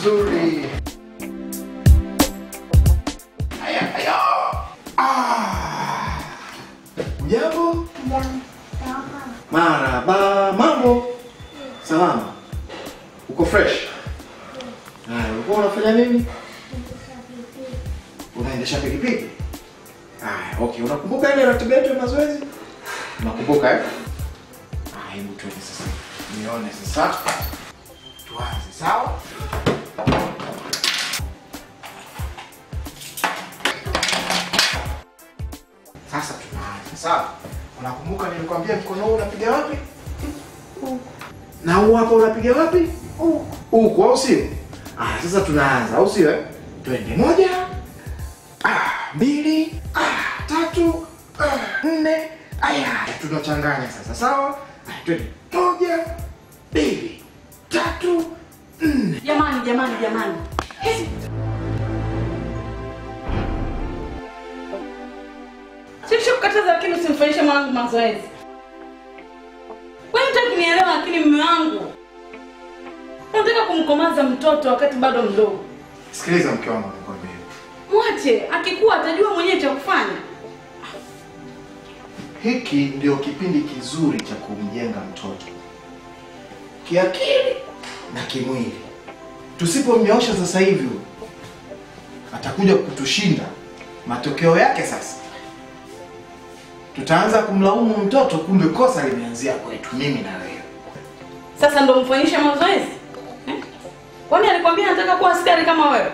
vizuri. Haya, haya. Ah. Ujambo? Maraba, mambo? Salama. Uko fresh? Haya, ulikuwa unafanya nini? Unaendesha pikipiki? Haya, okay. Unakumbuka ile ratiba yetu ya mazoezi? Unakumbuka eh? Ah, hebu tuende sasa. Nione sasa. Tuanze, sawa? Sasa tunaanza, sawa? Unakumbuka nilikwambia mkono huu unapiga wapi? Na huu hapa unapiga wapi? Huku, au sio? Ah, sasa tunaanza, au sio? eh? Twende moja, ah, mbili, ah, tatu, ah, nne. Aya, tunachanganya sasa, sawa? Aya, twende moja, mbili, tatu, nne. Jamani, jamani, jamani. Sisi kukataza lakini usimfanyishe mwanangu mazoezi. Wewe mtaki kunielewa lakini mume wangu. Unataka kumkomaza mtoto wakati bado mdogo. Sikiliza mke wangu nikwambie. Mwache, akikuwa atajua mwenyewe cha kufanya. Hiki ndio kipindi kizuri cha kumjenga mtoto kiakili na kimwili. Tusipomnyoosha sasa hivi, atakuja kutushinda. Matokeo yake sasa tutaanza kumlaumu mtoto, kumbe kosa limeanzia kwetu, mimi na wewe. Sasa ndo mfanyishe mazoezi? Eh? Kwani alikwambia anataka kuwa askari kama wewe?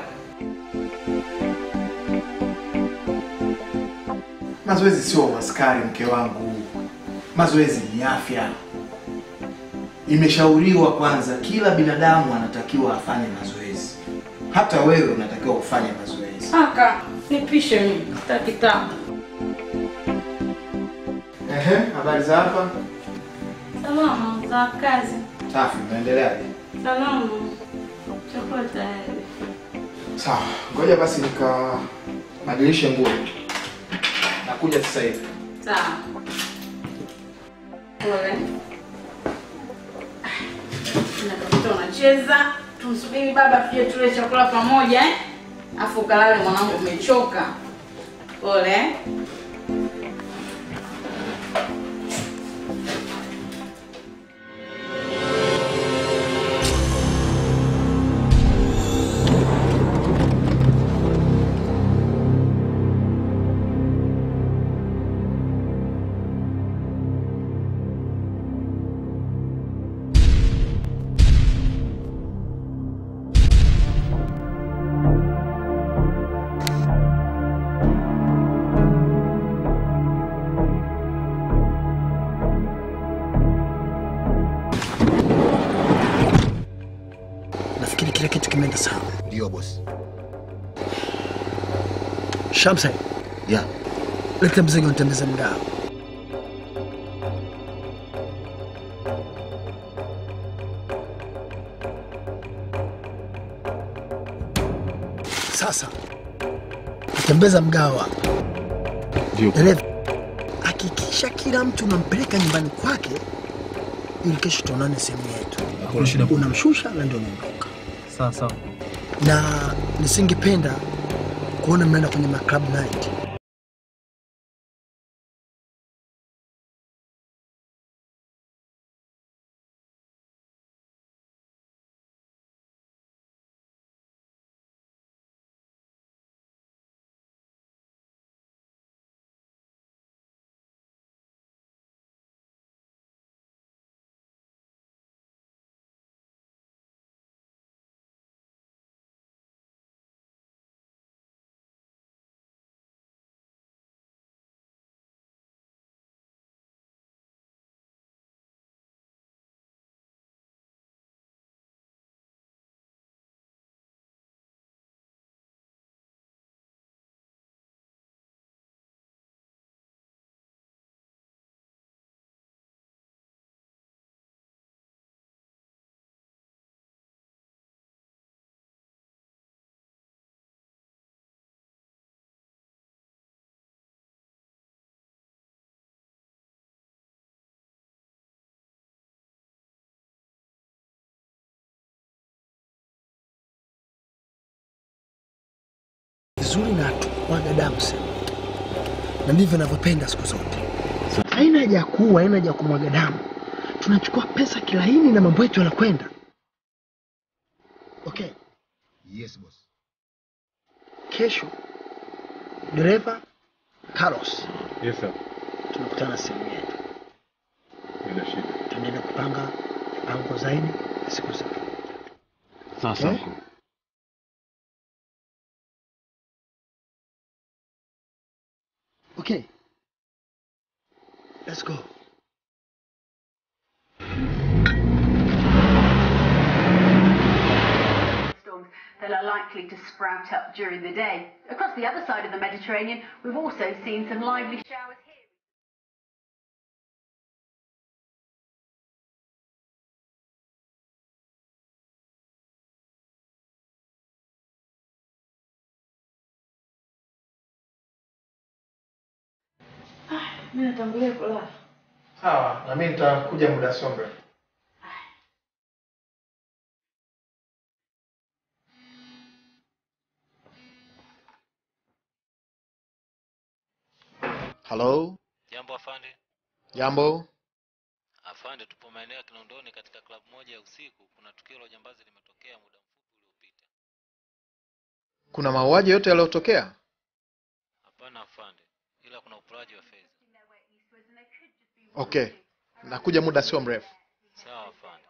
Mazoezi sio uaskari, mke wangu. Mazoezi ni afya. Imeshauriwa kwanza, kila binadamu anatakiwa afanye mazoezi. Hata wewe unatakiwa ufanye mazoezi. Aka, nipishe mimi. Sitaki tabu. Ehe, habari za hapa? Salama za kazi. Safi, unaendeleaje? Salama. Chakula tayari. Sawa, ngoja basi nikabadilishe nguo. Nakuja sasa hivi. Sawa. Pole. Na mtoto unacheza. Tumsubiri baba tuje tule chakula pamoja eh? Afu kalale mwanangu umechoka. Pole. eh? Nafikiri kila kitu kimeenda sawa. Ndio bosi. Shamsa, Ya. leta mzigo nitembeze mgao. Sasa tembeza mgawa, Ndio. dereva, hakikisha kila mtu unampeleka nyumbani kwake ili kesho tuonane sehemu yetu. Hakuna shida. Unamshusha na ndio unaondoka, Sawa sawa. na nisingependa kuona mnaenda kwenye maclub night vizuri na hatumwaga damu sehemu yote, na ndivyo navyopenda siku zote. Haina haja ya kuua, haina haja ya kumwaga damu. Tunachukua pesa kilaini na mambo yetu yanakwenda. Okay, Yes, boss. kesho dereva Carlos, Yes, sir. tunakutana sehemu yetu, Bila shida. tuendelee kupanga mipango zaidi siku za Sawa sawa. Eh? Okay, let's go. storms that are likely to sprout up during the day. Across the other side of the Mediterranean, we've also seen some lively showers here. Mimi natangulia kulala. Sawa, na mimi nitakuja muda sio mrefu. Hello? Jambo afande. Jambo? Afande, tupo maeneo ya Kinondoni katika klabu moja ya usiku. Kuna tukio la ujambazi limetokea muda mfupi uliopita. Kuna mauaji yote yaliyotokea? Hapana afande, ila kuna uporaji wa fedha. Okay. Nakuja muda sio mrefu. Sawa afande.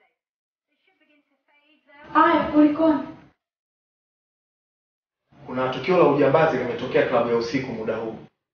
Haya, kulikoni? Kuna tukio la ujambazi limetokea klabu ya usiku muda huu.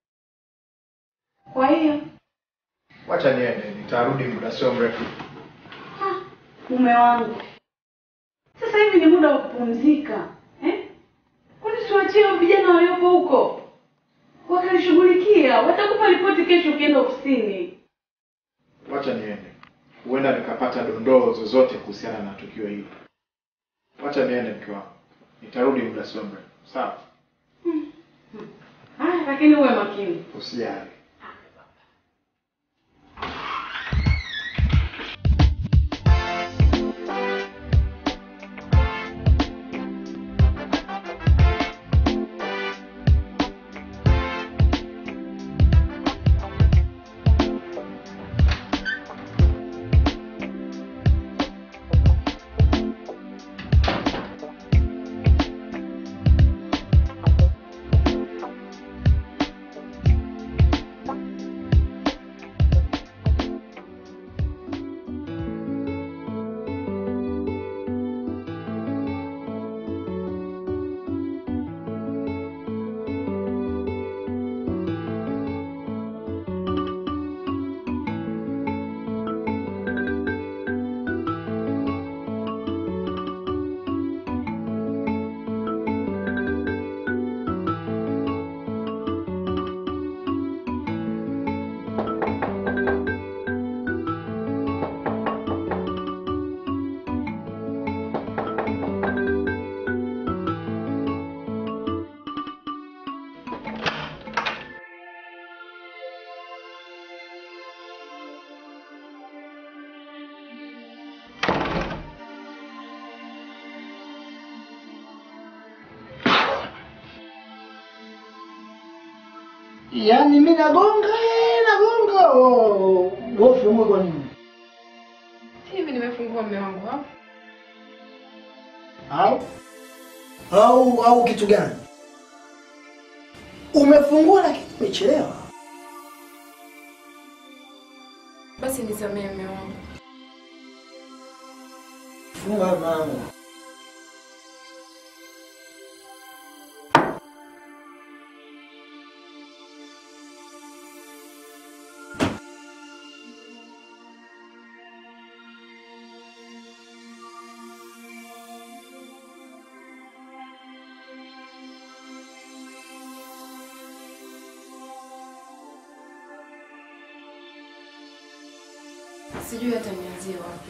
Kwa hiyo Wacha niende, nitarudi muda sio mrefu. mume wangu, sasa hivi ni muda wa kupumzika eh? Kwani siwachie hao vijana waliopo huko wakalishughulikia, watakupa ripoti kesho ukienda ofisini. Wacha niende, huenda nikapata dondoo zozote kuhusiana na tukio hili. Wacha niende mke wangu, nitarudi muda sio mrefu. Sawa, Haya, lakini uwe makini. usijali. Yaani mimi nagonga eh, nagonga oh, gofu mwe kwa nini? Si hivi nimefungua mume wangu hapo. Au au au kitu gani? Umefungua lakini umechelewa. Basi nisamehe mume wangu. Funga mlango. Sijui hata nianzie wapi.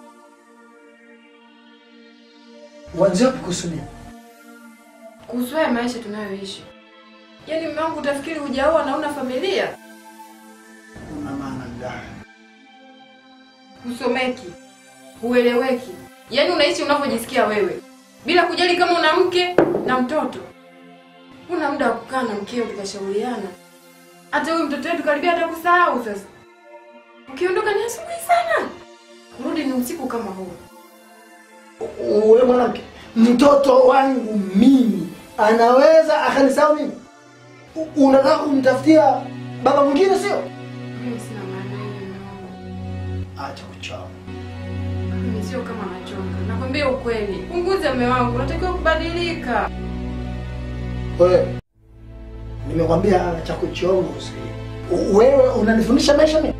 Uanzie wapi kuhusu nini? Kuhusu haya maisha tunayoishi. Yaani mume wangu utafikiri hujaoa na una familia? Una maana gani? Husomeki, hueleweki. Yaani unaishi unavyojisikia wewe bila kujali kama una mke na mtoto. Una muda wa kukaa na mkeo tukashauriana. Hata huyu mtoto wetu karibia hata kusahau sasa. Ukiondoka ni asubuhi sana. Kurudi ni usiku kama huu. Wewe mwanamke, mtoto wangu mimi anaweza akanisahau mimi? U- Unataka kumtafutia baba mwingine sio? Mimi sina maana hiyo mume wangu. Acha kuchoma. Mimi sio kama nachonga. Nakwambia ukweli. Punguza mume wangu, unatakiwa kubadilika. Wewe nimekwambia cha kuchoma usikie. Wewe unanifundisha maisha mimi?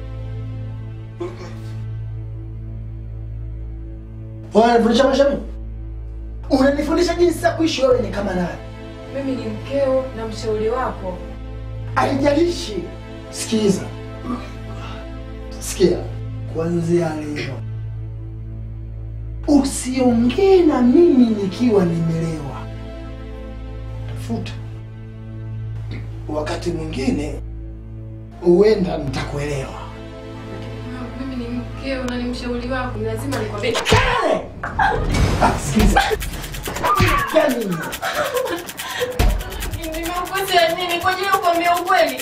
Wewe unanifundisha maisha mimi? Unanifundisha jinsi ya kuishi wewe ni kama nani? Mimi ni mkeo na mshauri wako. Haijalishi. Sikiza, sikia, kuanzia leo usiongee na mimi nikiwa nimelewa. Tafuta wakati mwingine, huenda nitakuelewa. Lakini mume wangu, mimi ni mkeo na ni mshauri wako. Ni lazima nikwambie. Kale! Ah, Sikiza, Gani? Nimekukosea nini kwa ajili ya kuambia ukweli?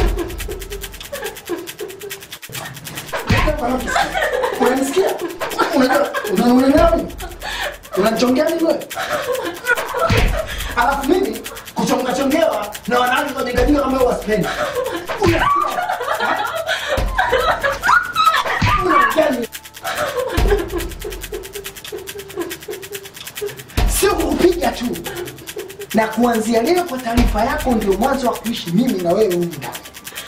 Unanisikia? Unajua, una- unanielewa mimi? Unanichongea nini wewe? Alafu mimi kuchonga chongewa na wanawake kwa jingajinga kama wewe wasipendi. Unasikia? Unaongea nini? Sio kukupiga tu. Na kuanzia leo kwa taarifa yako ndio mwanzo wa kuishi mimi na wewe humu ndani.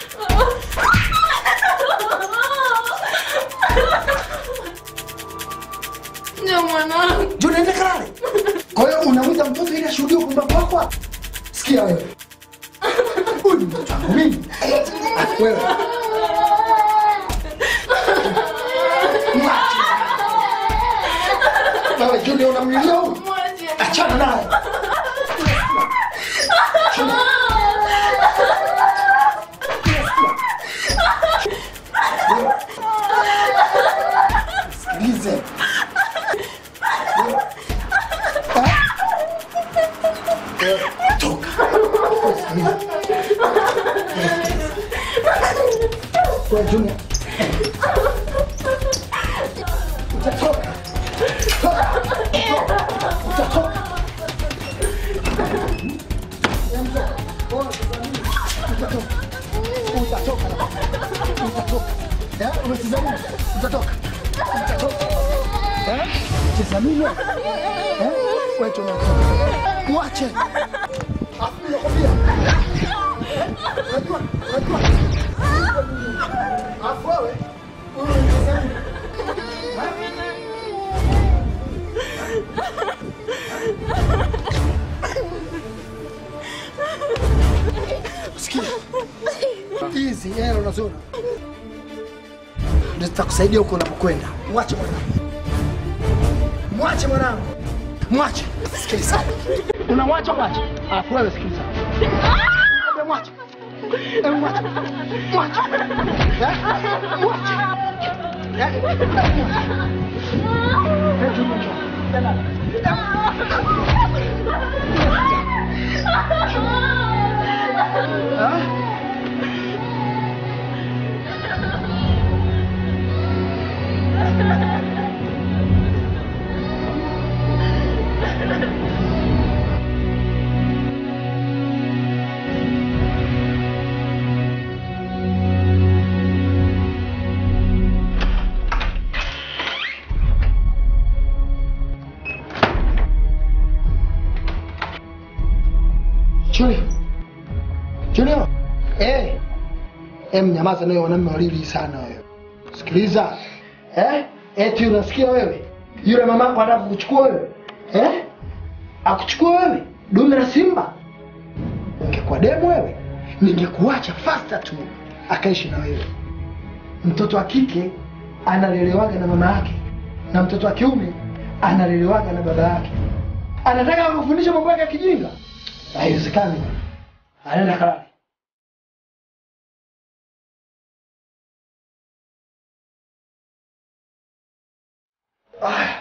Ndio mwanangu. Ndio unaenda kalale. Kwa hiyo unamwita mtoto ili ashuhudie upumbavu wako hapa? Sikia wewe. Huyu ni mtoto wangu mimi. Alafu wewe. Mwache. Wewe Junior unamlilia huyu? Mwache. Achana naye. Junior. Wewe. Sikilize. Toka. Kwa Junior. Utatoka. Toka. Utatoka. Utatoka. Utatoka. Utatoka. Eh, umesikia nini? Utatoka. Utatoka. Eh? Cheza mimi wewe? Eh? Wewe tu unatoka. Mwache. Afu nakwambia. Eh? Unajua? Unajua? Afu wewe. Wewe unacheza nini? Sikia. Hizi hela unaziona? Ndio zitakusaidia huko unapokwenda. Mwache mwanangu. Mwache mwanangu. Mwache. Sikiliza. Unamwacha mwache. Alafu wewe sikiliza. Mwambie mwache. Eh, mwache. Mwache. Eh? Mwache. Eh? Eh, Junior, njoo. Ah? Junior. Junior. Eh. Em nyamaza nayo wanaume walili sana wewe. Sikiliza. Eh? Eti unasikia wewe? Yule mamako anataka kukuchukua wewe. Eh? Akuchukua wewe? Dume la simba. Ungekuwa demu wewe, ningekuacha faster tu akaishi na wewe. Mtoto wa kike analelewaga na mama yake na mtoto wa kiume analelewaga na baba yake. Anataka kufundisha mambo yake ya kijinga? Haiwezekani. Anaenda kalale. Ah.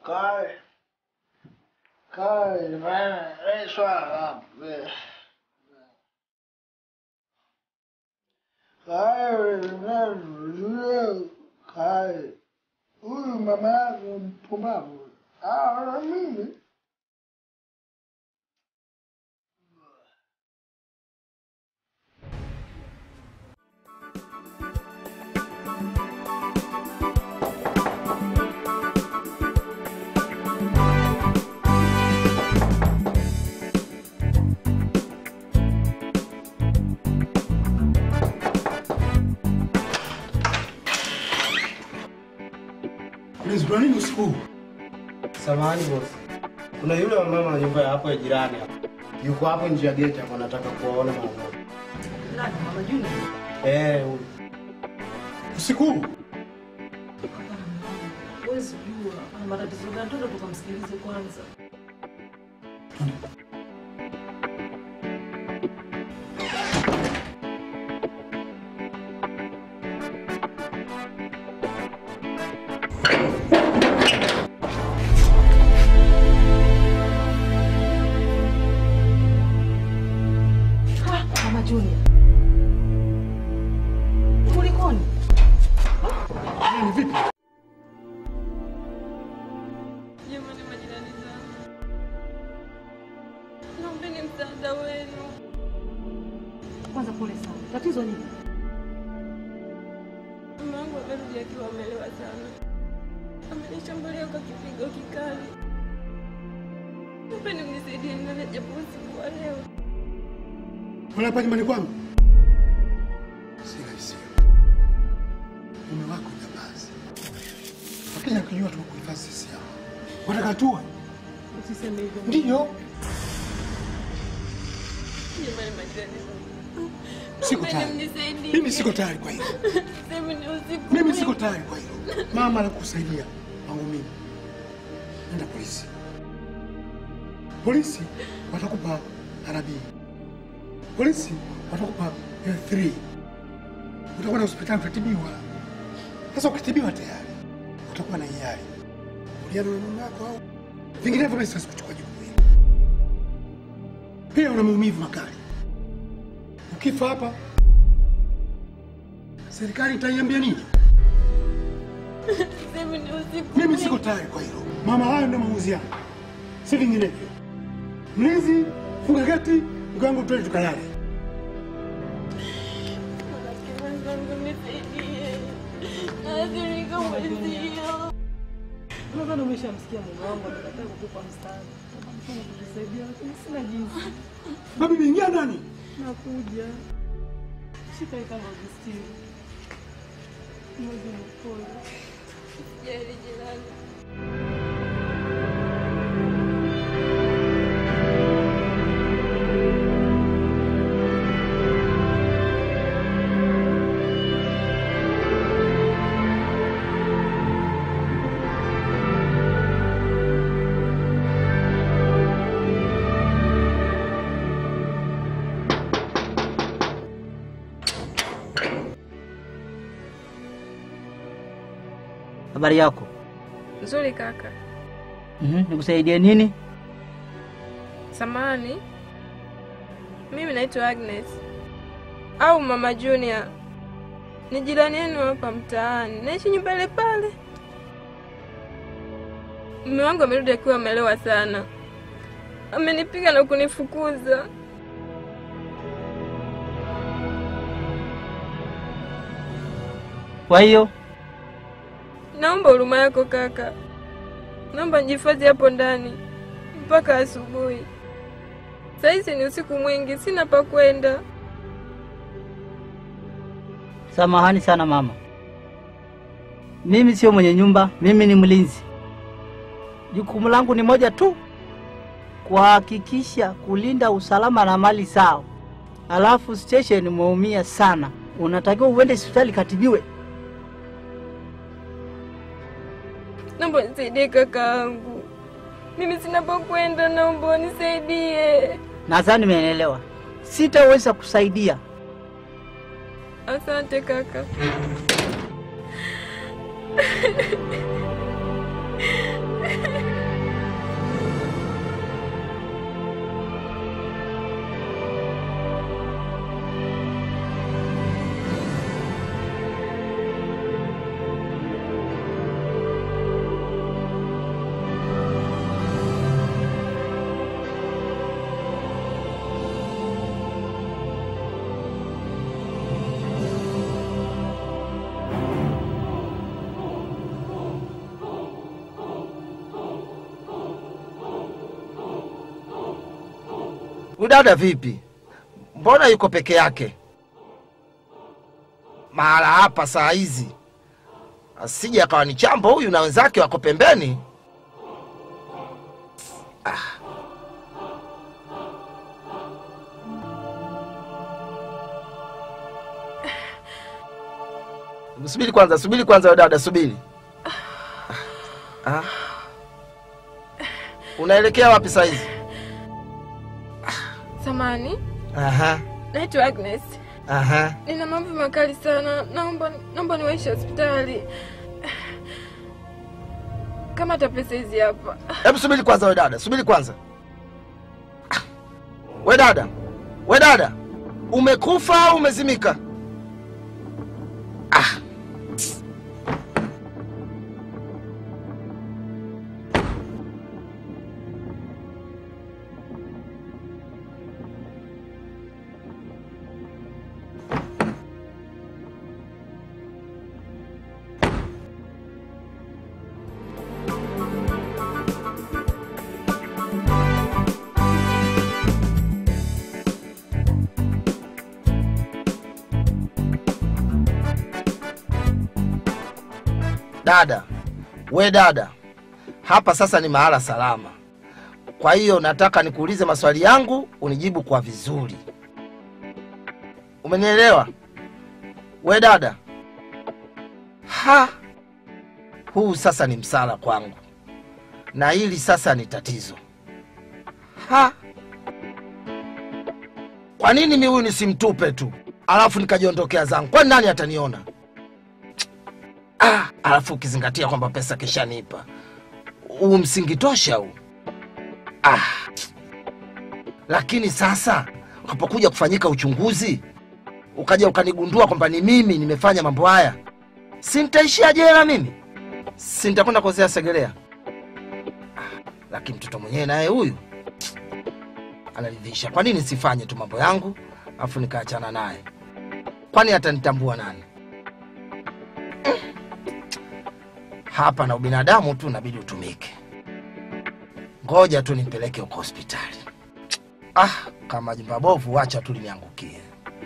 Kai. Kai, bana, eh, swala. eh. Kai, nani, Kai. Huyu mama yako mpumbavu. Ah, na mimi. Unazindua nini usiku huu? Samahani boss. Kuna yule wa mama wa nyumba ya hapo ya jirani hapo. Yuko hapo nje ya geti hapo anataka kuwaona mama. Nani mama Juni? Eh, huyu. Usiku huu? Huwezi jua ana matatizo gani, twende tukamsikilize kwanza. Ha, Mama Junior. Kulikoni? Ni vipi? Jamani majirani zangu, naombeni msaada wenu. Kwanza pole sana. Tatizo nini? Mama wangu amerudi akiwa amelewa sana, amenishambulia kwa kipigo kikali. Naombeni mnisaidie nilale japo usiku wa leo. Wala hapa nyumbani kwangu? Si rahisi. Mume wako jambazi. Lakini akijua tumekuhifadhi sisi hapa. Wataka tuwe? Usiseme hivyo. Ndiyo. Jamani majirani zangu, Siko naombeni tayari. mnisaidie. Mimi siko tayari kwa hilo. Sema ni usiku. Mimi siko tayari kwa hilo. Mama anakusaidia kwangu mimi. Nenda polisi. Polisi watakupa arabii. Polisi watakupa L3. Utakuwa na hospitali utatibiwa. Sasa ukitibiwa tayari utakuwa na hiari. Uliana na mume wako au vinginevyo mimi siwezi kuchukua jukumu hili. Pia una maumivu makali. Ukifa hapa serikali itaiambia nini? Sema ni usiku. Mimi siko tayari kwa hilo. Mama, hayo ndio maamuzi yangu, si vinginevyo. Mlinzi, funga geti, mke wangu twende tukalale. Marafiki wenzangu nisaidie. Naathirika mwenzio. Nadhani umeshamsikia mume wangu amekataa kukupa msaada. Nataka kujisaidia lakini sina jinsi. Babi, ingia ndani. Nakuja. Shika hii kama ujistiri. Moja ni pole. Jali jirani. Habari yako? Nzuri kaka. Mhm, nikusaidie nini? Samani, mimi naitwa Agnes au Mama Junior. Ni jirani yenu hapa mtaani, naishi nyumba ile pale. Mume wangu amerudi akiwa amelewa sana, amenipiga na kunifukuza. Kwa hiyo Naomba huruma yako kaka, naomba nijifadhi hapo ndani mpaka asubuhi. Saizi ni usiku mwingi, sina pa kwenda. samahani sana mama, mimi sio mwenye nyumba, mimi ni mlinzi. Jukumu langu ni moja tu, kuhakikisha kulinda usalama na mali zao. Alafu station umeumia sana, unatakiwa uende hospitali katibiwe. Naomba nisaidie kakaangu, mimi sina pa kwenda, naomba unisaidie. Nadhani umeelewa, sitaweza kusaidia. Asante kaka. Huyu dada vipi? Mbona yuko peke yake mahala hapa saa hizi? Asije akawa ni chambo huyu na wenzake wako pembeni. Ah. Subiri kwanza, subiri kwanza, we dada, subiri. Ah. Unaelekea wapi saa hizi? Samani, Aha, naitwa Agnes. aha. Nina mambo makali sana, naomba naomba niwaishe hospitali. Kama hata pesa hizi hapa. Hebu subiri kwanza, we dada, subiri kwanza. Ah. We dada, we dada, umekufa au umezimika? Ah. Dada, we dada, hapa sasa ni mahala salama. Kwa hiyo nataka nikuulize maswali yangu unijibu kwa vizuri. Umenielewa? We dada, ha, huu sasa ni msala kwangu, na hili sasa ni tatizo. Ha, kwa nini mi huyu nisimtupe tu alafu nikajiondokea zangu? Kwani nani ataniona? Ah, alafu ukizingatia kwamba pesa kishanipa, huu msingi tosha huu. Ah, lakini sasa ukapokuja kufanyika uchunguzi ukaja ukanigundua kwamba ni mimi nimefanya mambo haya, si nitaishia jela mimi? Si nitakwenda kuozea Segerea? Ah, lakini mtoto mwenyewe naye huyu anaridhisha. Kwa nini sifanye tu mambo yangu alafu nikaachana naye? Kwani atanitambua nani? hapa na ubinadamu tu inabidi utumike. Ngoja tu nimpeleke huko hospitali. Ah, kama jumba bovu, wacha tu liniangukie.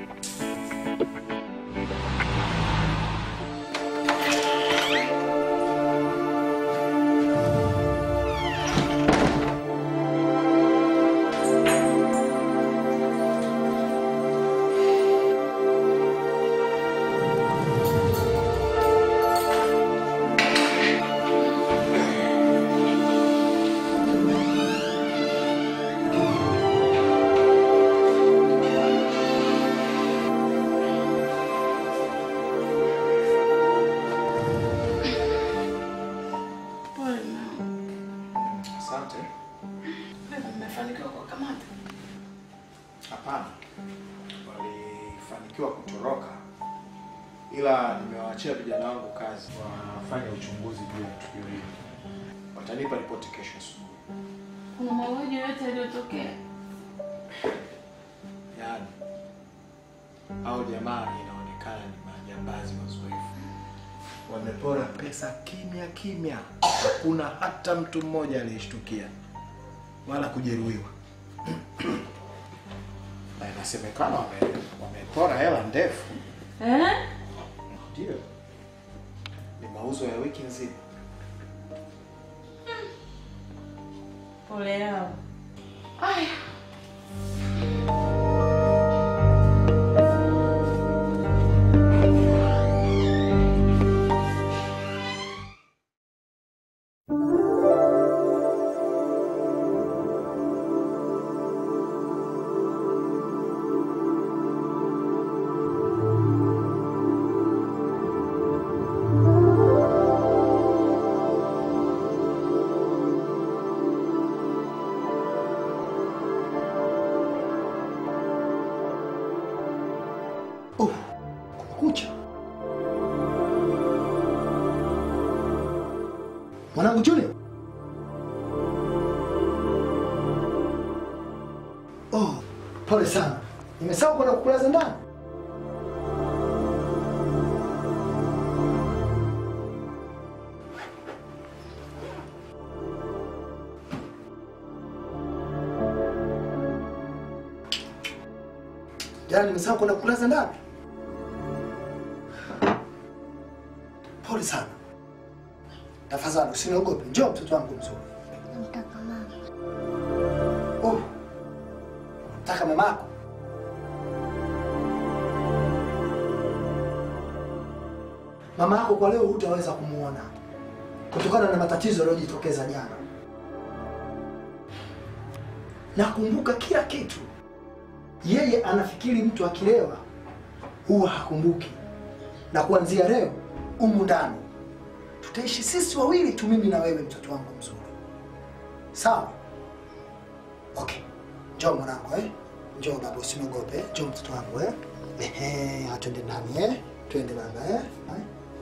Pole mama. Asante. Mmefanikiwa kuwakamata? Hapana, walifanikiwa kutoroka, ila nimewaachia vijana wangu kazi wafanye uchunguzi juu ya tukio hili. Watanipa ripoti kesho asubuhi. Kuna mauaji yoyote yaliyotokea? Yaani au jamaa inaonekana ni majambazi wazoefu, wamepora pesa kimya kimya, hakuna hata mtu mmoja aliyeshtukia wala kujeruhiwa. na inasemekana wame, wamepora hela ndefu. Eh? Ndio, ni mauzo ya wiki nzima. Pole yao. Aya. Kucha mwanangu Junior. Oh, pole sana, nimesahau kwenda kukulaza ndani. Yaani nimesahau kwenda kulaza ndani. Pole sana. Tafadhali usiniogope. Njoo mtoto wangu mzuri. Namtaka mama. Oh. Nataka mamako. Mama yako kwa leo hutaweza kumuona kutokana na matatizo yaliyojitokeza jana. Nakumbuka kila kitu. Yeye anafikiri mtu akilewa huwa hakumbuki, na kuanzia leo umu ndani tutaishi sisi wawili tu, mimi na wewe, mtoto wangu mzuri. Sawa? Okay, njoo mwanangu eh? Njoo baba, usiniogope. Njoo mtoto wangu eh? Ehe, atwende ndani eh? Twende baba eh? Hai.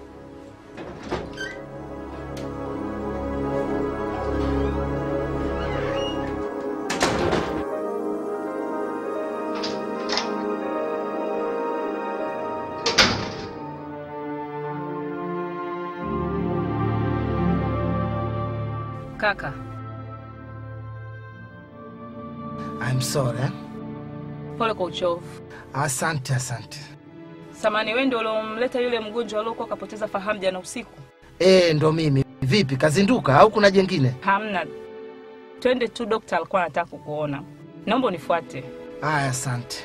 Kaka, I'm sorry. eh? pole kwa uchovu. Asante, asante. Samani, wewe ndio uliomleta yule mgonjwa aliokuwa kapoteza fahamu jana usiku? Eh, ndo mimi. Vipi, kazinduka au kuna jengine? Hamna, twende tu, dokta alikuwa anataka kukuona. Naomba unifuate. Aya, asante.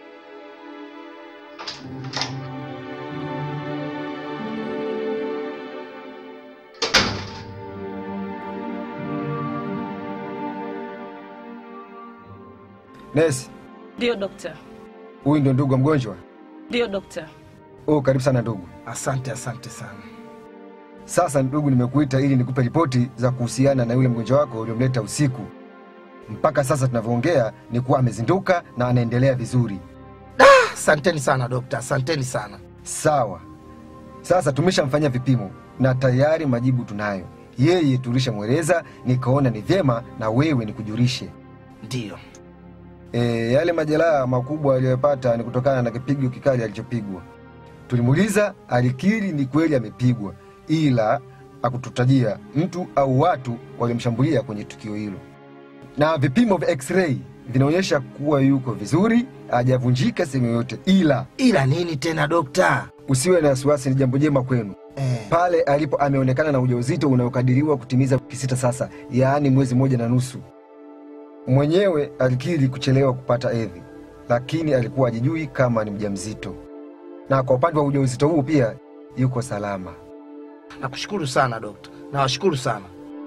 Nesi, Ndiyo dokta, huyu ndio ndugu wa mgonjwa? ndiyo dokta. Oh, karibu sana ndugu. Asante, asante sana. Sasa ndugu, nimekuita ili nikupe ripoti za kuhusiana na yule mgonjwa wako uliomleta usiku. Mpaka sasa tunavyoongea ni kuwa amezinduka na anaendelea vizuri. Asanteni sana dokta, asanteni sana. Sawa. Sasa tumeshamfanyia vipimo na tayari majibu tunayo. Yeye tulishamweleza, nikaona ni vyema na wewe nikujulishe. Ndiyo. E, yale majeraha makubwa aliyopata ni kutokana na kipigo kikali alichopigwa. Tulimuuliza, alikiri ni kweli amepigwa, ila akututajia mtu au watu waliomshambulia kwenye tukio hilo, na vipimo vya x-ray vinaonyesha kuwa yuko vizuri, hajavunjika sehemu yoyote. Ila ila nini tena dokta? Usiwe na wasiwasi, ni jambo jema kwenu. Eh. Pale alipo ameonekana na ujauzito unaokadiriwa kutimiza wiki sita sasa, yaani mwezi mmoja na nusu. Mwenyewe alikiri kuchelewa kupata hedhi, lakini alikuwa hajijui kama ni mjamzito, na kwa upande wa ujauzito huu pia yuko salama. Nakushukuru sana dokta, nawashukuru sana.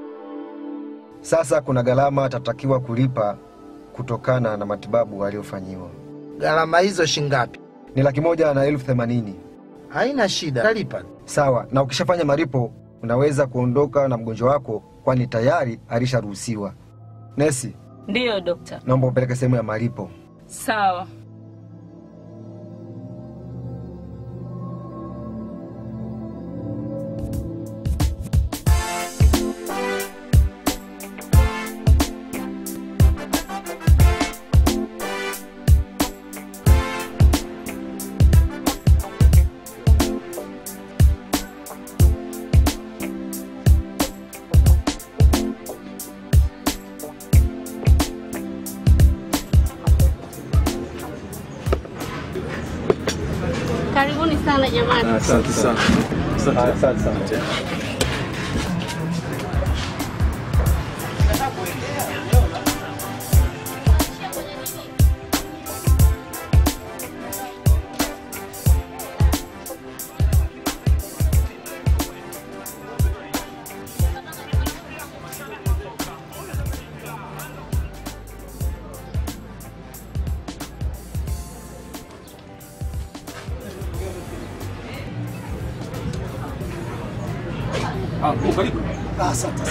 Sasa kuna gharama atatakiwa kulipa kutokana na matibabu aliyofanyiwa. Gharama hizo shingapi? Ni laki moja na elfu themanini. Haina shida, talipa. Sawa, na ukishafanya malipo unaweza kuondoka na mgonjwa wako, kwani tayari alisharuhusiwa. Nesi, Ndiyo dokta. naomba upeleke sehemu ya malipo. Sawa. Karibuni sana jamani. Asante sana. Asante sana. Ah, oh, karibu. Asante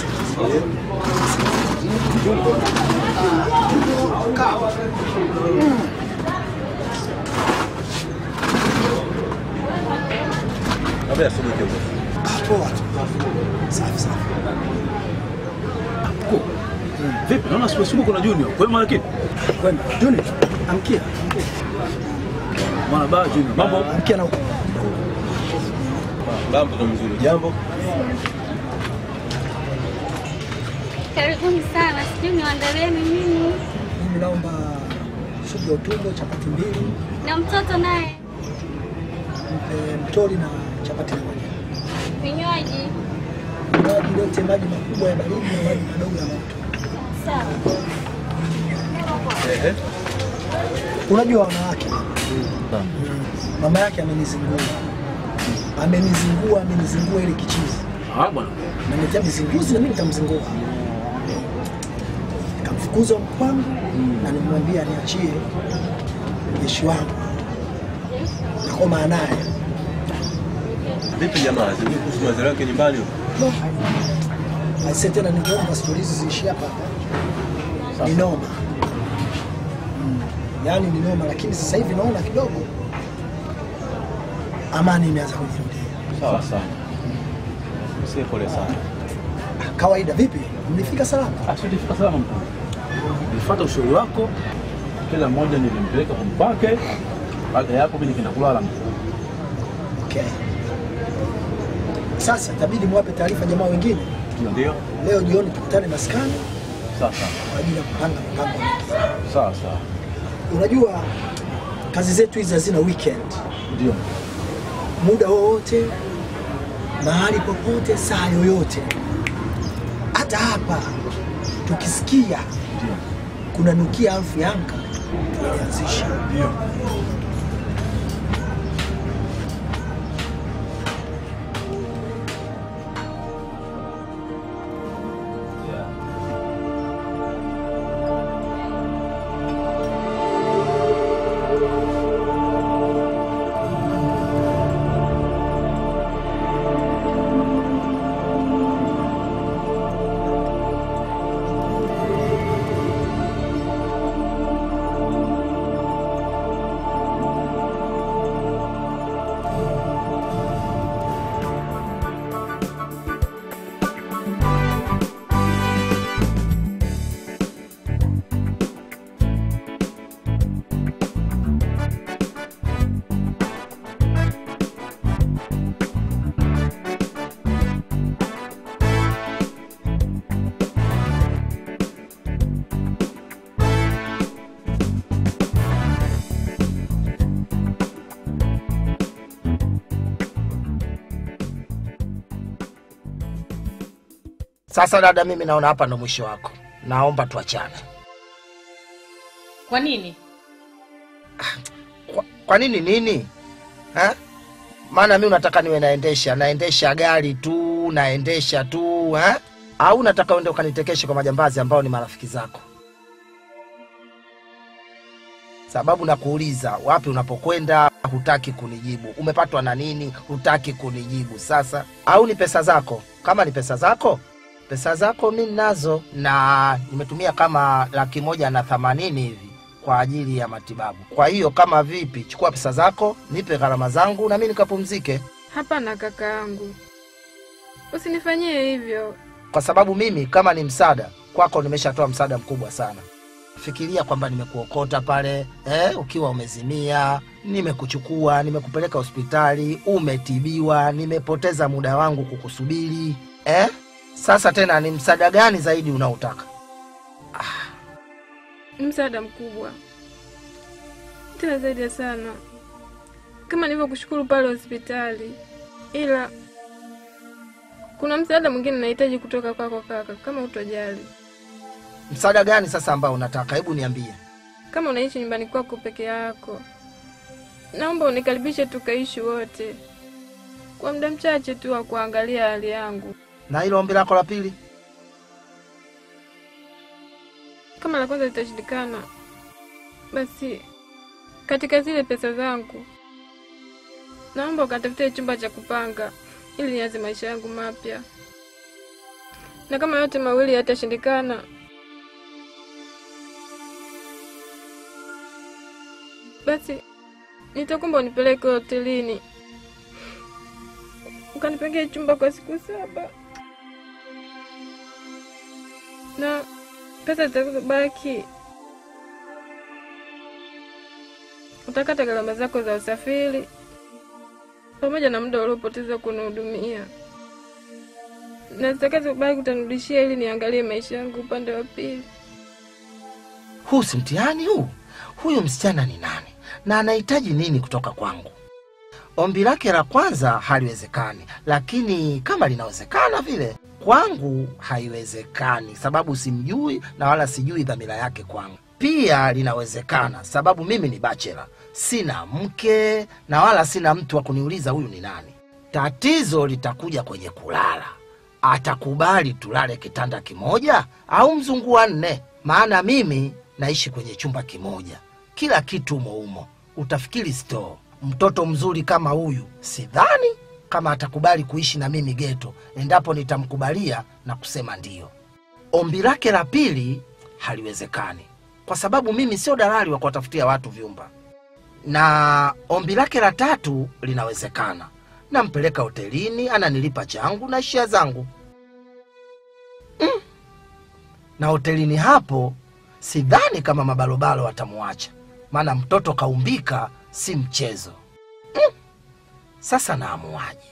Habari ya asubuhi kiongozi. Poa tu. Safi safi. Mkuu, Vipi? Naona asubuhi asubuhi kuna Junior. Kwema lakini? Kwema. Junior, amkia. Mwana baa Junior. Mambo? Amkia na huko. Baa mtoto mzuri. Jambo? Karibuni sana. Sijui niwaandalieni nini. Mimi naomba supu ya utumbo, chapati mbili, Na mtoto naye mpe mtori na chapati na moja. vinywaji. Maji lete maji makubwa ya baridi na maji madogo ya moto. Sawa. Unajua wanawake, mama yake amenizingua, amenizingua, amenizingua ile kichizi, Ah bwana. ameniletea mizinguzi na mimi nitamzingua. Nikamfukuza kwangu na nimwambia niachie jeshi wangu, nakoma naye Vipi jamaa? Sijui kuhusu mazao yake nyumbani huko. Aise, tena ningeomba stori hizi ziishi hapa hapa. Ni noma Mm, yaani ni noma, lakini sasa hivi naona kidogo amani imeanza kujirudia. Sawa sawa. Msie pole sana. Kawaida. Vipi, mlifika salama? Ah, sio tulifika salama mkuu. Nilifuata ushauri wako. Kila mmoja nilimpeleka kwa mpake. Baada ya hapo mimi nikaenda kulala mkuu. Okay. Sasa itabidi mwape taarifa jamaa wengine. Ndio. Leo jioni tukutane maskani Sawa sawa. kwa ajili ya kupanga mpango. Sawa sawa. Unajua kazi zetu hizi hazina weekend. Ndio. muda wowote, mahali popote, saa yoyote. Hata hapa tukisikia kuna nukia alfu Yanga tulianzisha. Sasa dada, mimi naona hapa ndo mwisho wako, naomba tuachane. Kwa nini? Kwa nini nini ha? Maana mi unataka niwe naendesha naendesha gari tu naendesha tu ha? Au unataka uende ukanitekeshe kwa majambazi ambao ni marafiki zako? Sababu nakuuliza wapi unapokwenda, hutaki kunijibu. Umepatwa na nini, hutaki kunijibu. Sasa au ni pesa zako? Kama ni pesa zako, pesa zako mi nazo, na nimetumia kama laki moja na themanini hivi kwa ajili ya matibabu. Kwa hiyo kama vipi, chukua pesa zako, nipe gharama zangu na mi nikapumzike, Hapana kaka yangu, usinifanyie hivyo. kwa sababu mimi kama ni msaada kwako, nimeshatoa msaada mkubwa sana. Fikiria kwamba nimekuokota pale eh, ukiwa umezimia, nimekuchukua, nimekupeleka hospitali, umetibiwa, nimepoteza muda wangu kukusubiri eh? Sasa tena ni msaada gani zaidi unaotaka? Ni msaada mkubwa tena zaidi ya sana, kama nilivyokushukuru pale hospitali, ila kuna msaada mwingine nahitaji kutoka kwako kaka, kama utojali. Msaada gani sasa ambao unataka? Hebu niambie. Kama unaishi nyumbani kwako peke yako, naomba unikaribishe tukaishi wote kwa muda mchache tu wa kuangalia hali yangu. Na hilo ombi lako la pili? Kama la kwanza litashindikana, basi katika zile pesa zangu naomba ukatafutie chumba cha kupanga ili nianze maisha yangu mapya, na kama yote mawili yatashindikana, basi nitakuomba unipeleke hotelini ukanipangia chumba kwa siku saba na pesa zitakazobaki utakata gharama zako za usafiri pamoja na muda uliopoteza kunihudumia, na zitakazobaki utanirudishia ili niangalie maisha yangu upande wa pili. Huu si mtihani huu, huyu msichana ni nani na anahitaji nini kutoka kwangu. Ombi lake la kwanza haliwezekani, lakini kama linawezekana vile kwangu haiwezekani, sababu simjui na wala sijui dhamira yake kwangu. Pia linawezekana sababu mimi ni bachela, sina mke na wala sina mtu wa kuniuliza huyu ni nani. Tatizo litakuja kwenye kulala. Atakubali tulale kitanda kimoja au mzungu wa nne? Maana mimi naishi kwenye chumba kimoja, kila kitu umo umo, utafikiri store. Mtoto mzuri kama huyu, sidhani kama atakubali kuishi na mimi geto, endapo nitamkubalia na kusema ndiyo. Ombi lake la pili haliwezekani, kwa sababu mimi sio dalali wa kuwatafutia watu vyumba, na ombi lake la tatu linawezekana. Nampeleka hotelini, ananilipa changu na shia zangu mm. Na hotelini hapo sidhani kama mabalobalo watamwacha, maana mtoto kaumbika, si mchezo mm. Sasa naamuaje?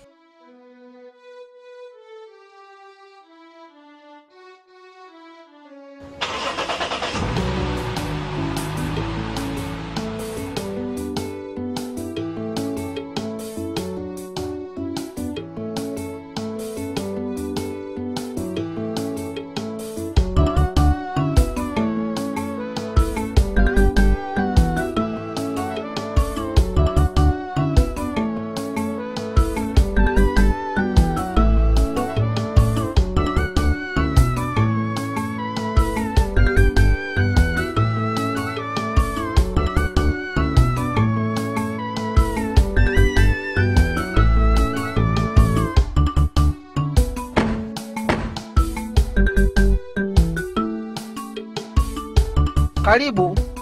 Karibu.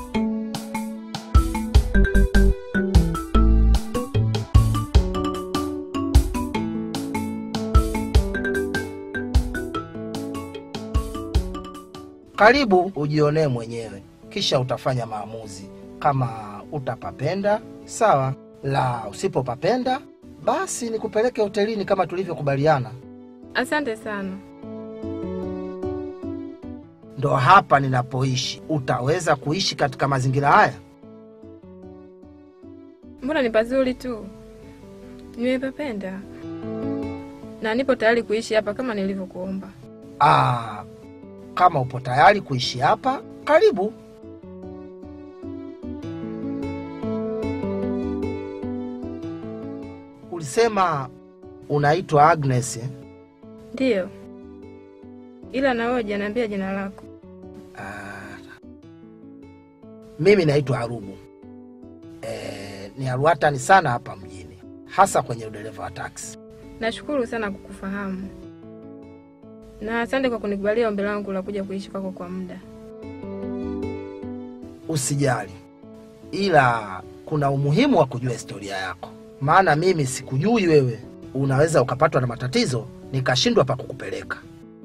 Karibu ujionee mwenyewe, kisha utafanya maamuzi. Kama utapapenda sawa, la usipopapenda basi nikupeleke hotelini kama tulivyokubaliana. Asante sana. Ndo hapa ninapoishi. Utaweza kuishi katika mazingira haya? Mbona ni pazuri tu, nimepapenda na nipo tayari kuishi hapa kama nilivyokuomba. Aa, kama upo tayari kuishi hapa, karibu. Ulisema unaitwa Agnes eh? Ndiyo, ila na wewe hujaniambia jina lako. Mimi naitwa Arubu. E, ni aruatani sana hapa mjini, hasa kwenye udereva wa taksi. Nashukuru sana kukufahamu na asante kwa kunikubalia ombi langu la kuja kuishi kwako kwa muda. Usijali, ila kuna umuhimu wa kujua historia yako, maana mimi sikujui wewe. Unaweza ukapatwa na matatizo nikashindwa pa kukupeleka.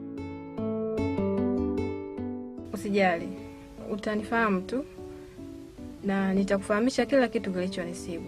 Usijali, utanifahamu tu na nitakufahamisha kila kitu kilichonisibu.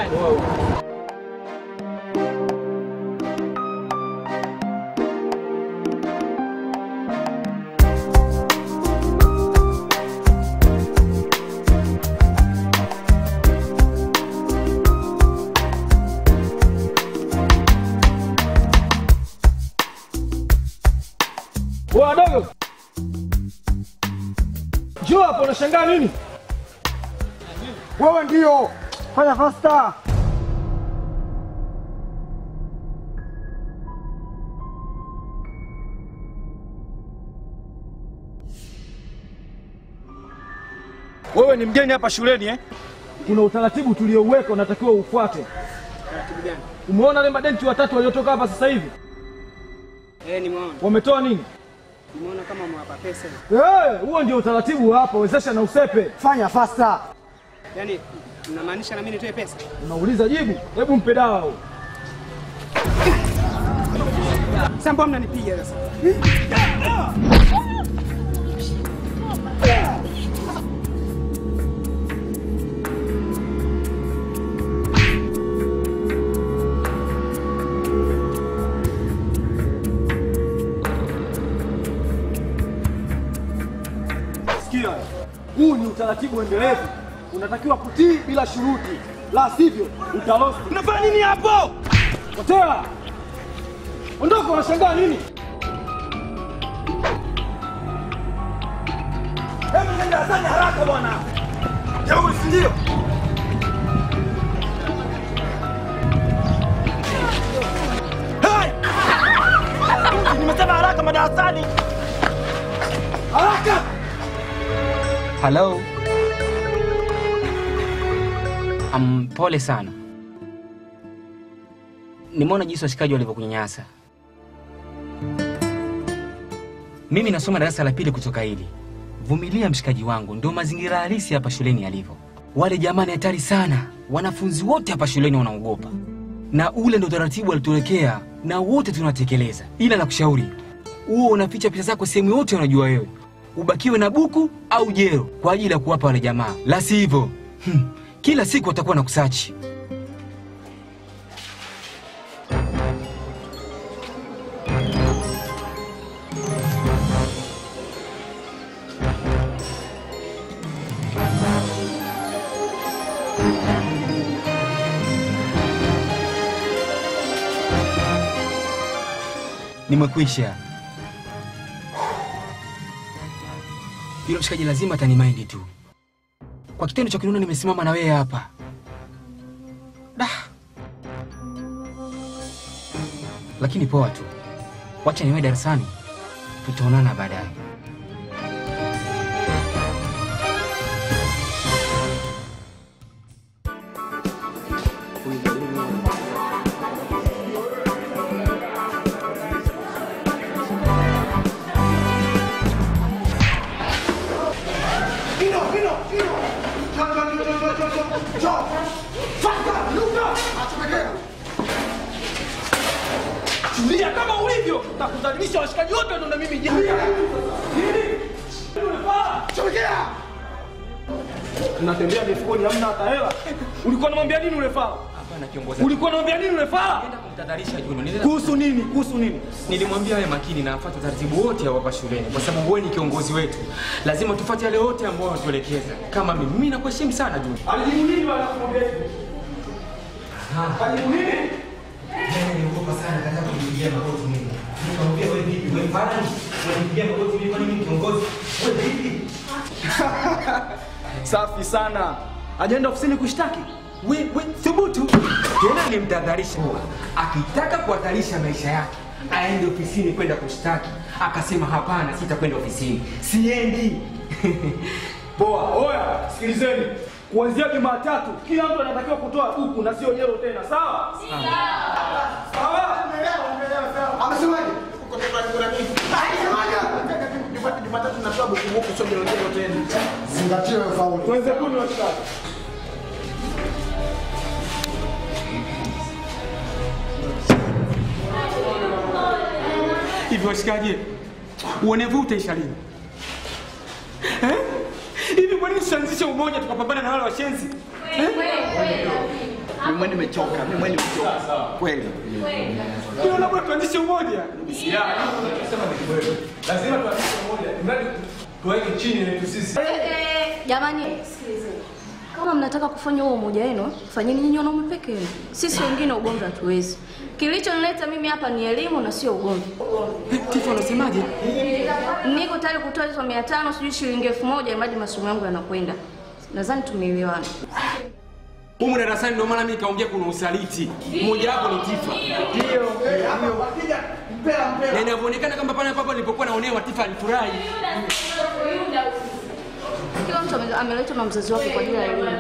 Wadogo, njoo hapo, unashangaa nini? Wewe ndio fanya fasta. Wewe ni mgeni hapa shuleni eh? Kuna utaratibu tuliouweka unatakiwa ufuate. Taratibu gani? Umeona wale madenti watatu waliotoka hapa sasa hivi Eh, nimeona. wametoa nini? Nimeona kama mwapa pesa. Eh, huo ndio utaratibu wa hapa, wezesha na usepe. Fanya fasta. Yaani unamaanisha na mimi nitoe pesa? Unauliza jibu, hebu mpe dawa huo. Sasa mbona mnanipiga sasa? Sikia, huu ni utaratibu endelevu, unatakiwa kutii bila shuruti, la sivyo utalost. Unafanya nini hapo? Potea, ondoka. Unashangaa nini? Hebu nenda darasani haraka bwana. Jeuri, si ndio? Hey! Nimesema haraka madarasani. Haraka! Halo. Um, pole sana. Nimeona jinsi washikaji walivyokunyanyasa. Mimi nasoma darasa la pili kutoka hili. Vumilia mshikaji wangu, ndio mazingira halisi hapa shuleni yalivyo. Wale jamani hatari sana, wanafunzi wote hapa shuleni wanaogopa, na ule ndio utaratibu walituwekea na wote tunatekeleza. Ila nakushauri huo unaficha pesa zako sehemu yote unajua wewe, ubakiwe na buku au jero kwa ajili ya kuwapa wale jamaa, la sivyo hmm, kila siku watakuwa na kusachi. Nimekwisha. Yule mshikaji lazima atanimaindi tu kwa kitendo cha kuniona nimesimama na wewe hapa. Da. Lakini poa tu, wacha niwe darasani, tutaonana baadaye. Vino, vino, vino. Njoo, njoo, njoo, njoo, njoo, njoo, njoo. Fasta, luka. Achomekea. Tulia kama ulivyo, takudhalilisha washikaji wote wanaona mimi je. Nini? Unafaa? Chomekea. Tunatembea mifukoni hamna hata hela. Ulikuwa unamwambia nini ule fala? Hapana kiongozi. Ulikuwa unamwambia nini ule fala? Kumtadharisha Juno. Nilienda- Kuhusu nini? Kuhusu nini? Nilimwambia awe makini na afuate taratibu wote ya hapa shuleni, kwa sababu wewe ni kiongozi wetu, lazima tufuate yale yote ambayo wanatuelekeza. Kama mimi, mimi nakuheshimu sana Juno. Alijibu nini wala kumwambia hivyo? Alijibu nini? Niliogopa sana katika kumpigia magoti mimi. Nikamwambia wewe vipi? Wewe mfano unanipigia magoti mimi kwani mimi kiongozi? Wewe vipi? Safi sana. Ajaenda ofisini kushtaki. We, we, thubutu. Tena nilimtahadharisha akitaka kuhatarisha maisha yake aende ofisini kwenda kushtaki. Akasema hapana, sitakwenda ofisini, siendi. Poa, oya, sikilizeni. Kuanzia Jumatatu kila mtu anatakiwa kutoa buku na sio jero tena, sawa? Sawa? Amesemaje? Uko tayari kuna nini? Alisemaje? Jumatatu tunatoa buku buku sio jero jero tena. Zingatia wewe faulu. Tuanze kunywa washikaji. Hivi washikaji, uonevu utaisha lini? Eh? Hivi kwa nini tusianzishe umoja tukapambana na wale washenzi? Eh? Mimi mwenyewe nimechoka, mimi mwenyewe nimechoka. Kweli. Ndio labda tuanzishe umoja. Sema ni kweli. Lazima tuanzishe umoja. Mradi tuweke chini yetu sisi. Jamani, sikilizeni. Kama mnataka kufanya huo umoja wenu, fanyeni nyinyi wanaume peke yenu. Sisi wengine ugomvi hatuwezi. Kilichonileta mimi hapa ni elimu na sio ugomvi. Tifu anasemaje? Niko tayari kutoa hizo mia tano sijui shilingi elfu moja imradi masomo yangu yanakwenda. Nadhani tumeelewana. Humu darasani ndio maana mimi nikaongea kuna usaliti. Mmoja wapo ni Tifa. Ndio. Na inavyoonekana kama pale ambapo nilipokuwa naonewa Tifa alifurahi. Kila mtu ame- ameletwa na mzazi wake kwa ajili ya elimu.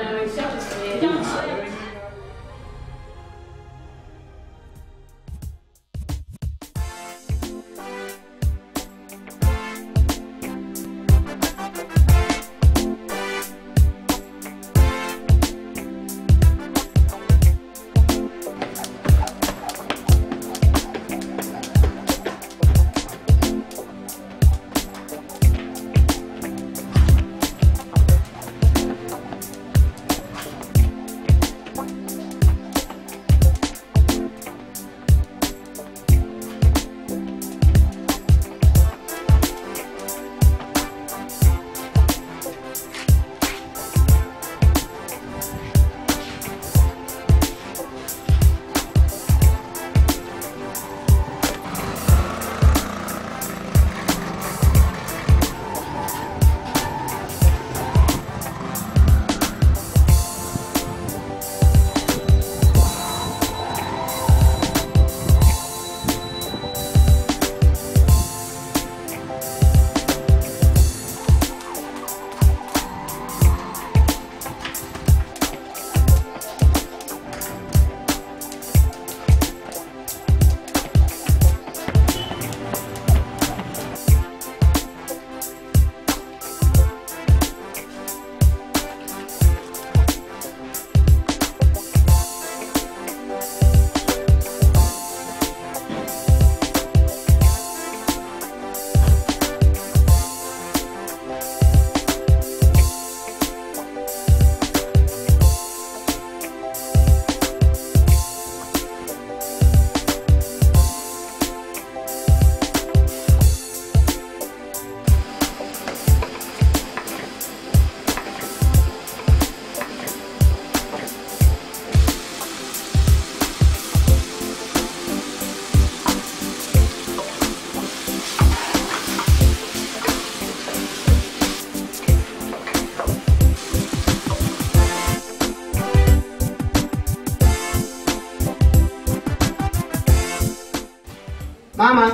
Mama.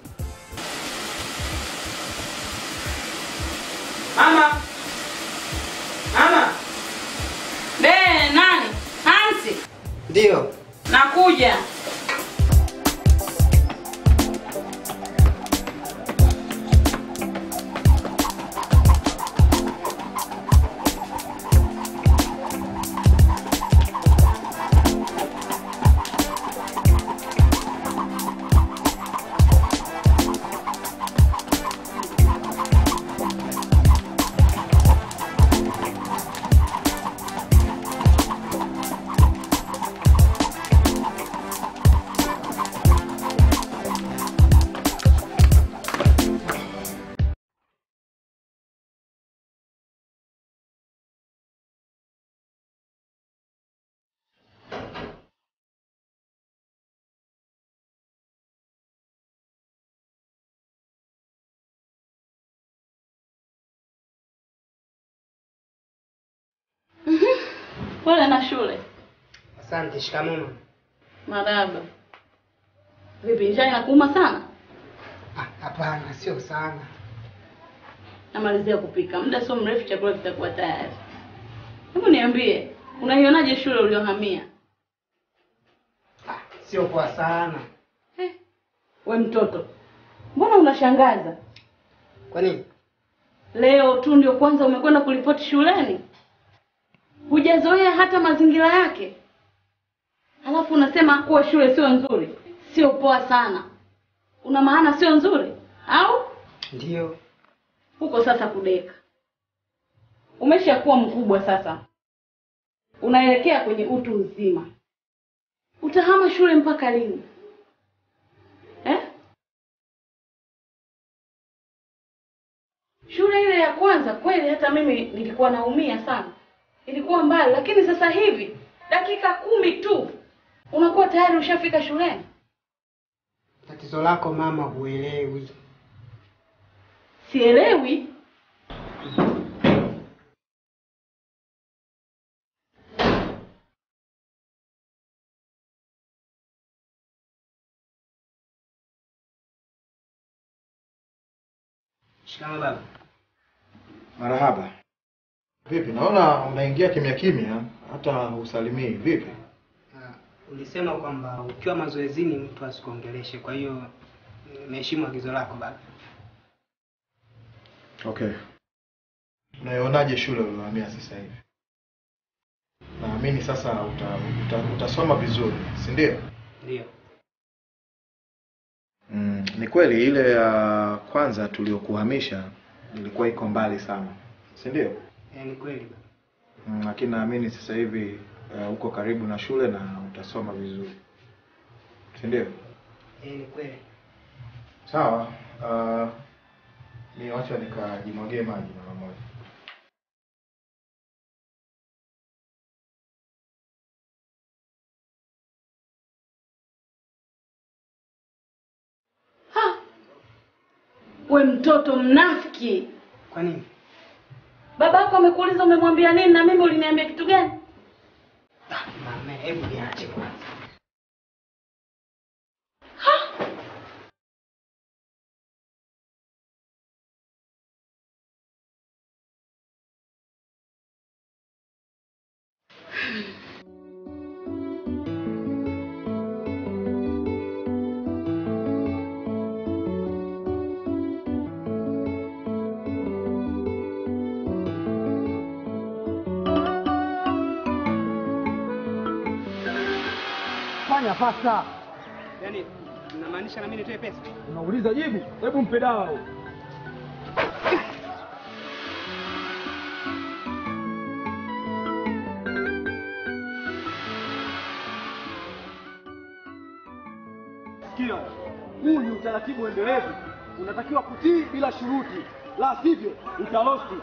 Mama. Mama. Be, nani? Hansi. Ndio. Nakuja. Pole na shule. Asante, shikamoo. Marahaba. Vipi, njaa inakuuma sana? Hapana, sio sana. Namalizia kupika, muda sio mrefu chakula kitakuwa tayari. Hebu niambie, unaionaje shule uliohamia? Sio kwa sana. We mtoto, mbona unashangaza? Kwa nini? Leo tu ndio kwanza umekwenda kuripoti shuleni, hujazoea hata mazingira yake, halafu unasema kuwa shule sio nzuri. Sio poa sana. Una maana sio nzuri au Ndio. huko sasa kudeka? Umeshakuwa mkubwa sasa, unaelekea kwenye utu uzima. Utahama shule mpaka lini eh? Shule ile ya kwanza kweli, hata mimi nilikuwa naumia sana, ilikuwa mbali, lakini sasa hivi dakika kumi tu unakuwa tayari ushafika shuleni. Tatizo lako mama, huelewi. Sielewi. Shikamo baba. Marahaba. Vipi, naona unaingia kimya kimya, hata usalimii. Vipi? Ulisema kwamba ukiwa mazoezini mtu asikuongeleshe, kwa hiyo nimeheshimu agizo lako baba. Okay. Unaionaje shule uliohamia sasa hivi? Naamini sasa uta, uta, utasoma vizuri, si ndio? Ndio. Mm, ni kweli ile ya kwanza tuliokuhamisha ilikuwa iko mbali sana, si ndio? Eh, ni kweli baba. Mm, lakini naamini sasa hivi uh, uko karibu na shule na utasoma vizuri, si ndio? Eh, ni kweli. Sawa. Uh, ni wacha nikajimwagie maji mara moja. We mtoto mnafiki! Kwa nini? Baba yako amekuuliza umemwambia nini, na mimi uliniambia kitu gani? Mama, hebu niache kwanza. Fanya fasta. Yaani unamaanisha na mimi nitoe pesa? Unauliza jibu, hebu mpe dawa huyo. Sikia, huu ni utaratibu endelevu, unatakiwa kutii bila shuruti, la sivyo utalosti.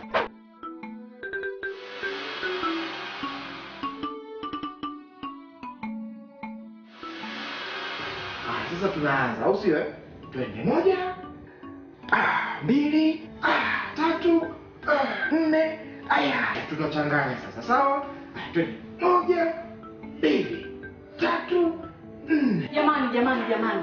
Ah, sasa tunaanza au sio? eh? Twende moja, ah, mbili, ah, tatu, ah, nne. Aya, tunachanganya sasa, sawa? Ah, Twende moja, mbili, tatu, nne. Jamani, jamani, jamani,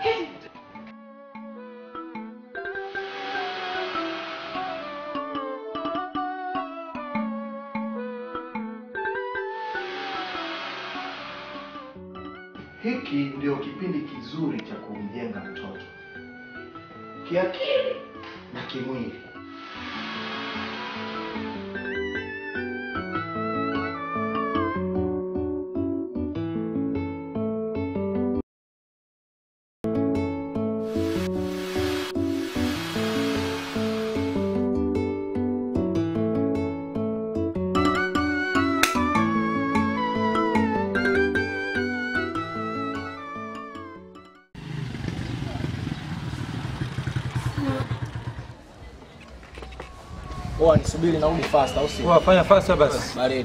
Hiki ndio kipindi kizuri cha kumjenga mtoto kiakili na kimwili. Poa, nisubiri narudi fast au sio? Poa, fanya fast basi. Baridi.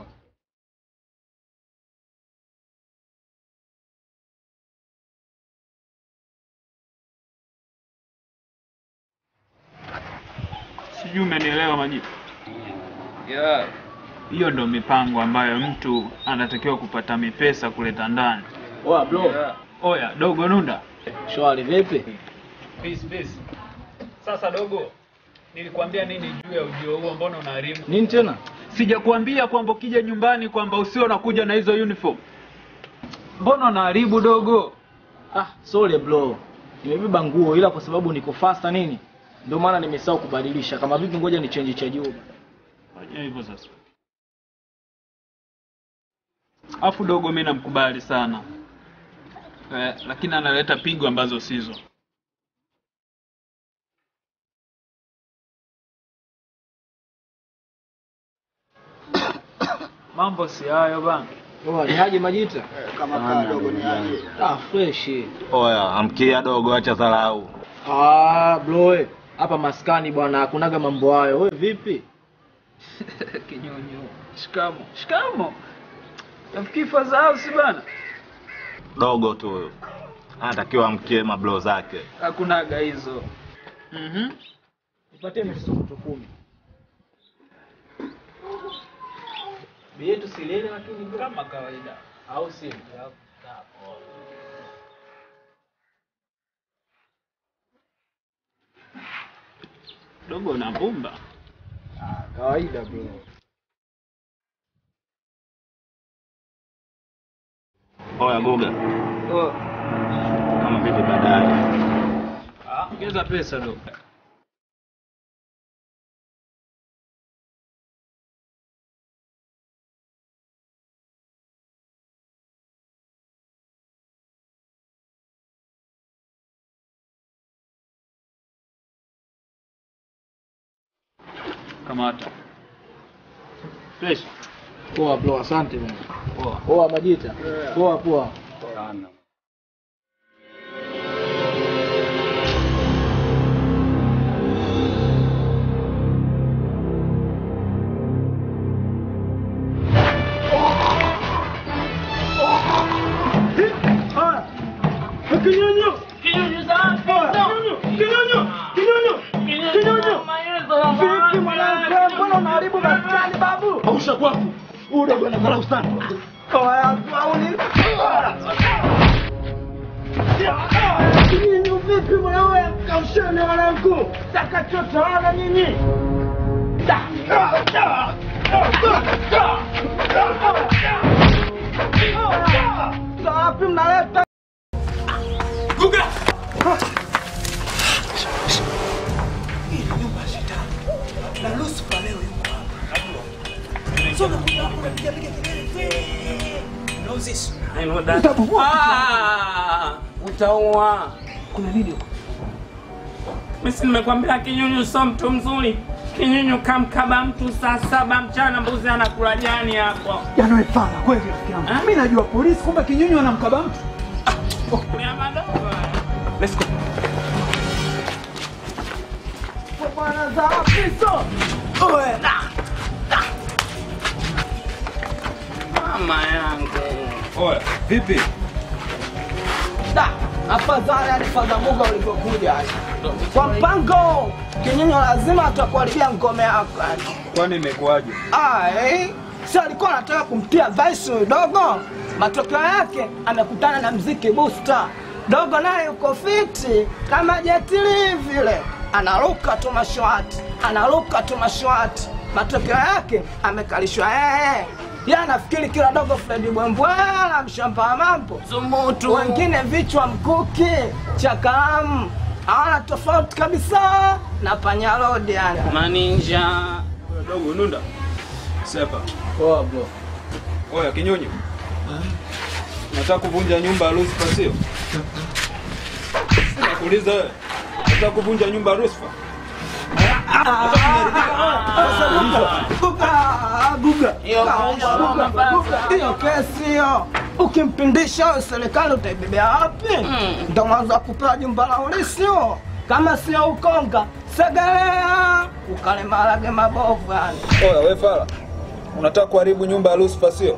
Sijui umenielewa Majibu? Yeah. Hiyo ndo mipango ambayo mtu anatakiwa kupata mipesa kuleta ndani. Oa bro. Oya, dogo Nunda. Shwari vipi? Peace, peace. Sasa dogo, nilikwambia nini juu ya ujio huo? Mbona unaharibu? Nini tena? Sijakuambia kwamba ukija nyumbani kwamba usio unakuja na hizo uniform. Mbona unaharibu dogo? Ah, sorry bro. Nimebeba nguo ila kwa sababu niko faster nini? Ndio maana nimesahau kubadilisha. Kama vipi ngoja ni change cha juu. Fanya hivyo sasa. Afu dogo mimi namkubali sana. Eh, lakini analeta pigo ambazo sizo. Mambo si hayo bana. Poa, ni aje Majita? Kama kaa dogo ni aje? Ah, fresh. Oya, amkia dogo, acha dharau. Ah, bro, we, hapa maskani bwana, hakunaga mambo hayo. Wewe vipi? Kinyonyo. Shikamo. Shikamo. Nafikiri faza house bana. Dogo tu huyo, anatakiwa amkie mablo zake. Hakunaga hizo. Mhm. Nipatie misukutu kumi. Bei yetu si ile lakini bro. Kama kawaida. Au si? Dogo na mbumba. Kawaida bro. Oya Guga, Oh. kama vipi baadaye? Ah, ongeza pesa dogo. Kamata. Fresh. Poa bro, asante bwana. Poa. Poa Majita. Poa poa. Sana. Kinyonyo! Kinyonyo sana! Kinyonyo! Kinyonyo! Kinyonyo! Kinyonyo! Vipi mwanangu, mbona unaharibu maskani babu? Ausha kwako. Ule bwana dharau sana. Oya, au ni? Kinyonyo vipi mwanangu? Kausheni mwanangu. Takachotaona nyinyi. Da! Da! Da! Da! Da! Da! Wapi mnaleta Guga! Hii ni nyumba ya shetani. Na Lucifer leo yuko hapa. Sio unakuja hapo unapiga piga kelele. Know this. I know that. Ah, utaua. Kuna nini huko? Mimi si nimekwambia kinyunyu sio mtu mzuri. Kinyunyu kamkaba mtu saa saba mchana, mbuzi anakula jani hapo. Yaani wewe fala kweli rafiki yangu. Mimi najua polisi kumbe kinyonyo anamkaba mtu. Let's go. Bwana za piso. Oe. Mama yangu. Oya, vipi? Da, afadhali alifaza Mungu ulivyokuja. Kwa mpango, kinyonyo lazima atakuharibia ngome yako. yani. Kwani imekuwaje? Ah, eh. Si alikuwa anataka kumtia vice huyu dogo. Matokeo yake amekutana na mziki booster. Dogo naye yuko fiti kama jetili vile, anaruka tu mashwati, anaruka tu mashwati. Matokeo yake amekalishwa yeye. Yeye anafikiri kila dogo Fredi Bwembwela, mshamba wa mambo Zumutu. wengine vichwa mkuki cha kalamu, hawana tofauti kabisa na panyarodi yani. Maninja. Oya, Dogo nunda. Sepa. Poa bro. Oya, kinyonyo. Nataka kuvunja nyumba ya Lucifer sio? Nakuuliza wewe. Nataka kuvunja nyumba ya Lucifer? hiyo kesi hiyo ukimpindisha huyo serikali utaibebea wapi? Ndo mwanzo wa kupewa jumba la ulisi huo, kama sio Ukonga Segerea ukale maharage mabovu yani. Oya, we fala. Unataka kuharibu nyumba ya Lucifer sio?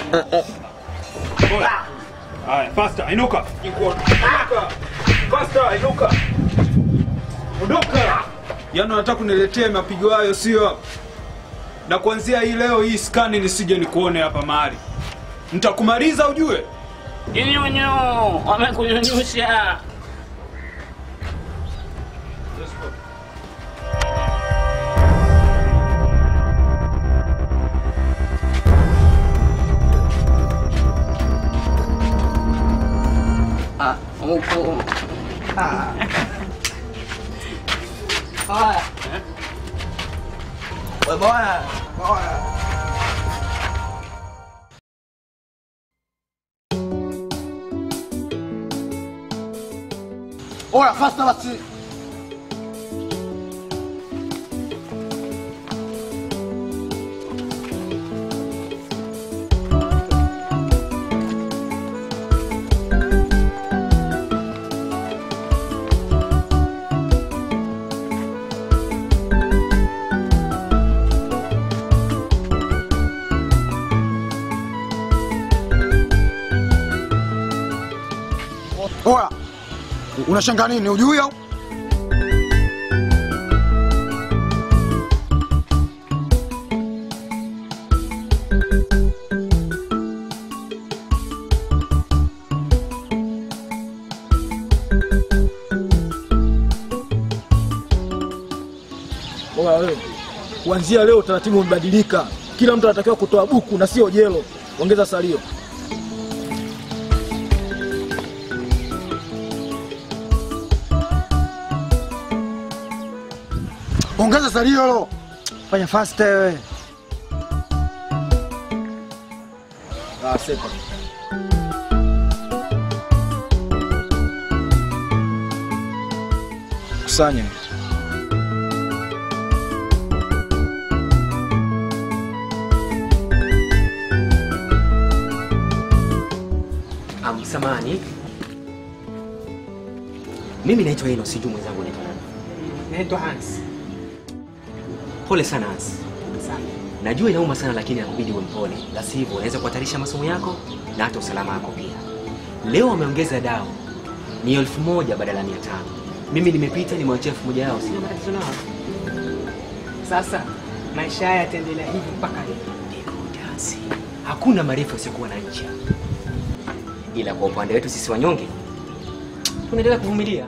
Oya. Haya, faster, inuka. Inuka. Faster, inuka. Ondoka. Yaani unataka kuniletea mapigo hayo sio? Na kuanzia hii leo hii skani nisije nikuone hapa mahali. Nitakumaliza ujue. Kinyunyu, wamekunyunyusha. Ah, huku. Ah. Haya. We bwana, bwana. Oya, fasta basi. Oya, unashangaa nini? Ujui au? Oya wewe, kuanzia leo utaratibu umebadilika. Kila mtu anatakiwa kutoa buku na sio jelo. Ongeza salio. Ongeza salio lo. Fanya fast wewe. Ah, sepa. Kusanya. Um, samani mimi naitwa Eno, sijui mwenzangu naitwa nani. Naitwa Hans. Pole sana Hans. Najua inauma sana, lakini inakubidi uwe mpole, la sivyo unaweza kuhatarisha masomo yako na hata usalama wako pia. Leo wameongeza dau ni elfu moja badala ya mia tano. Mimi nimepita nimewachia elfu moja yao, sina matatizo nao. Sasa maisha haya yataendelea hivi mpaka lini? Hakuna marefu yasiokuwa na ncha, ila kwa upande wetu sisi wanyonge tunaendelea kuvumilia.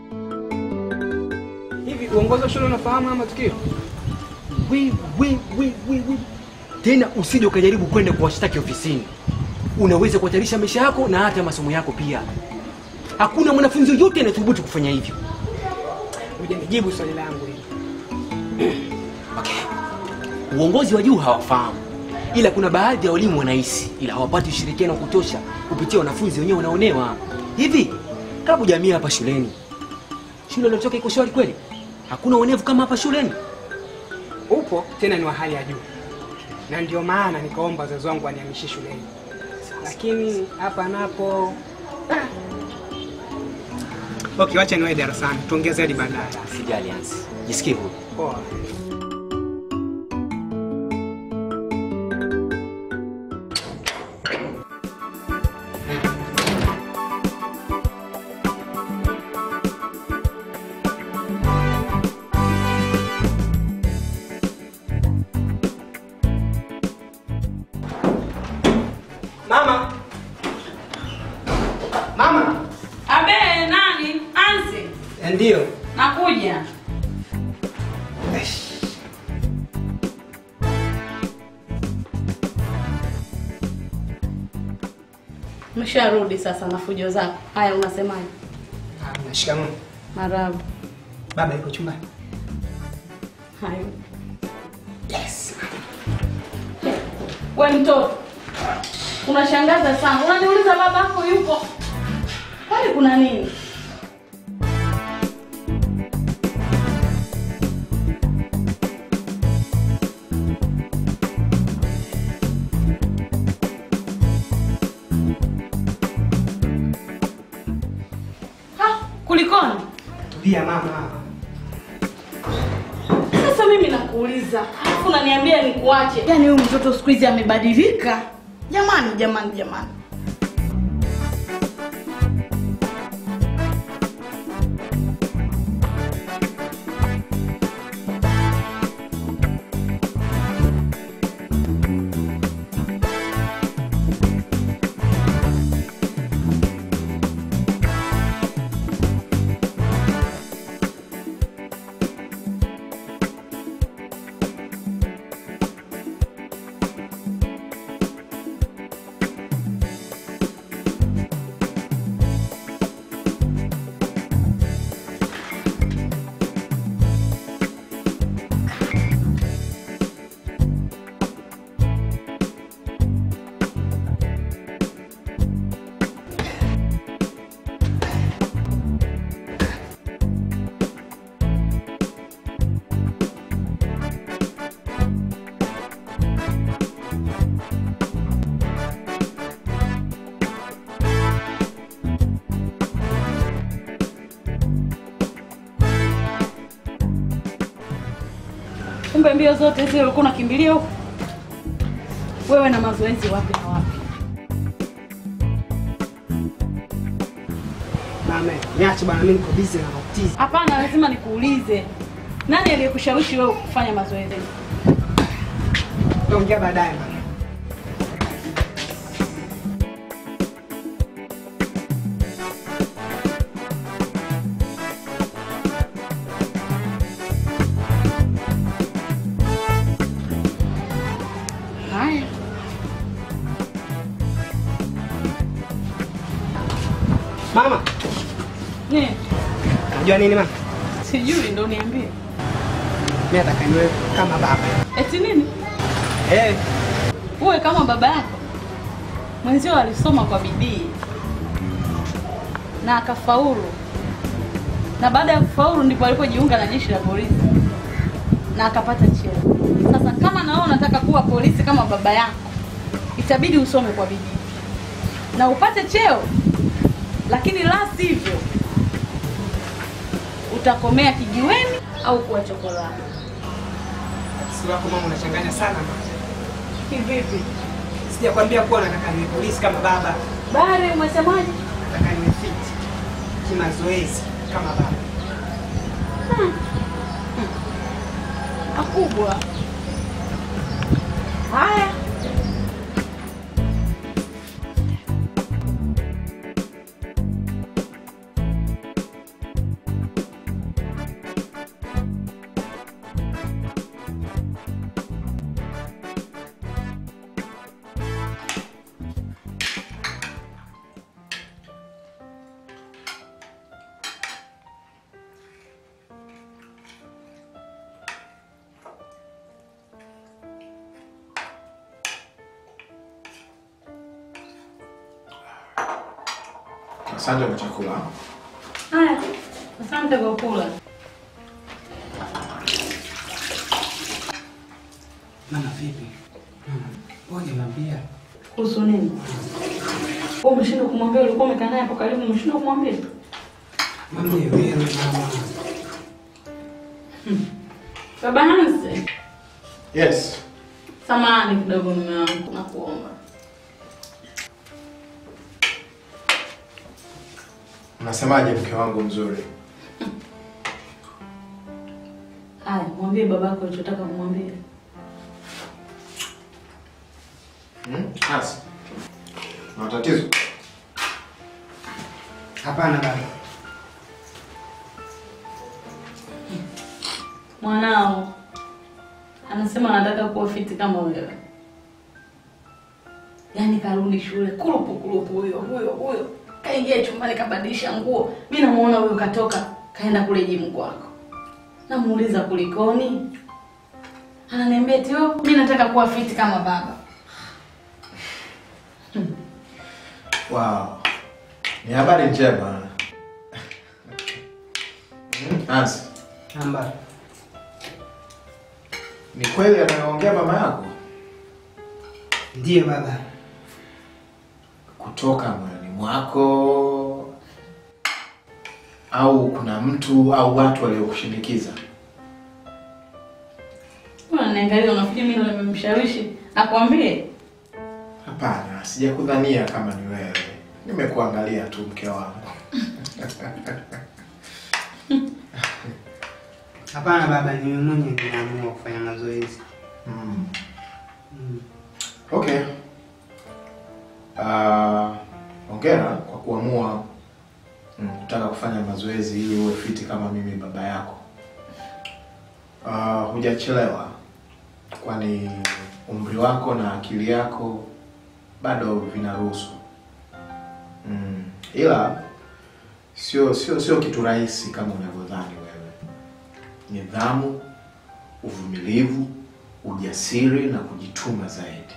Hivi uongozi wa shule unafahamu haya matukio? We, we, we, we, we. Tena usije ukajaribu kwenda kuwashtaki ofisini, unaweza kuhatarisha maisha yako na hata masomo yako pia. Hakuna mwanafunzi yoyote anathubutu kufanya hivyo. Hujanijibu swali langu hili. Uongozi wa juu hawafahamu, ila kuna baadhi ya walimu wanahisi, ila hawapati ushirikiano wa kutosha kupitia wanafunzi wenyewe wanaonewa. Hivi klabu jamii hapa shuleni, shule iliotoka iko shwari kweli? Hakuna uonevu kama hapa shuleni? Upo tena ni wa hali ya juu, na ndio maana nikaomba wazazi wangu wanihamishie shuleni, lakini hapa napo ah. Okay, wacha niwahi darasani, tuongeze hadi baadaye. Sijali Hansi, jisikie huru. Poa. Mama. Mama. Abe, nani? Ansi. Ndio. Nakuja. Msharudi sasa na fujo zako. Haya, unasemaje? Ah, Shikamoo. Marabu. Baba yuko chumbani. Hayo. Yes. We mtoto, unashangaza sana. Unaniuliza babako yupo, kwani kuna nini? Ha, kulikoni? Tulia mama. Sasa mimi nakuuliza, alafu unaniambia nikuache. Yaani huyu mtoto siku hizi amebadilika. Jamani, jamani, jamani. Kumbe mbio zote zile ulikuwa unakimbilia huko? Wewe na mazoezi wapi na wapi? Mama, niache bwana, mimi niko busy na matatizo. Hapana, lazima nikuulize, nani aliyekushawishi wewe kufanya mazoezi? Tuongea baadaye mama. Haya, Mama, ne unajua nini mama? sijui, ndo niambie. Mimi nataka niwe kama baba. Eti nini? Eh, Uwe kama baba yako. Mwenzio alisoma kwa bidii na akafaulu, na baada ya kufaulu ndipo alipojiunga na jeshi la polisi na akapata cheo. Sasa kama na wewe unataka kuwa polisi kama baba yako, itabidi usome kwa bidii na upate cheo, lakini la sivyo utakomea kijiweni au kuwa chokola. si wako mama unachanganya sana mama. Kivipi? Sijakwambia kuwa nataka niwe polisi kama baba. Bari, umesemaje? Nataka niwe fit kimazoezi kama baba. Hmm. Akubwa. Haya. Asante kwa chakula. Haya. Asante kwa kula. Mama vipi? Mama, ngoja niambia. Kuhusu nini? Wewe umeshindwa kumwambia, ulikuwa umekaa naye hapo karibu, umeshindwa kumwambia? Mwambie wewe mama. Baba Hansi, Yes. samahani kidogo mume wangu, nakuomba. Unasemaje mke wangu mzuri? Haya, mwambie babako ulichotaka kumwambia. Hmm? Hasi. Una tatizo? Hapana baba. Mwanao anasema anataka kuwa fiti kama wewe, yaani karudi shule kurupu kurupu, huyo huyo huyo kaingia chumbani kabadilisha nguo. Mi namuona huyo katoka kaenda kule jimu kwako, namuuliza kulikoni, ananiambia eti "Oh, mi nataka kuwa fiti kama baba. Wow. Ni habari njema. Hmm? Hansi. Namba. Ni kweli anayoongea mama yako? Ndiyo baba. Kutoka moyoni mwako au kuna mtu au watu waliokushinikiza? Unaniangalia unafikiri mimi ndo nimemshawishi akwambie? Hapana, sijakudhania kama ni wewe. Nimekuangalia tu mke wangu. Hapana baba, ni mimi mwenye nimeamua kufanya mazoezi. Mm. Mm. Okay. Uh, hongera kwa kuamua mm, kutaka kufanya mazoezi ili uwe fiti kama mimi baba yako. Uh, hujachelewa, kwani umri wako na akili yako bado vinaruhusu. Mm, ila sio sio sio kitu rahisi kama unavyodhani wewe. Nidhamu, uvumilivu, ujasiri na kujituma zaidi.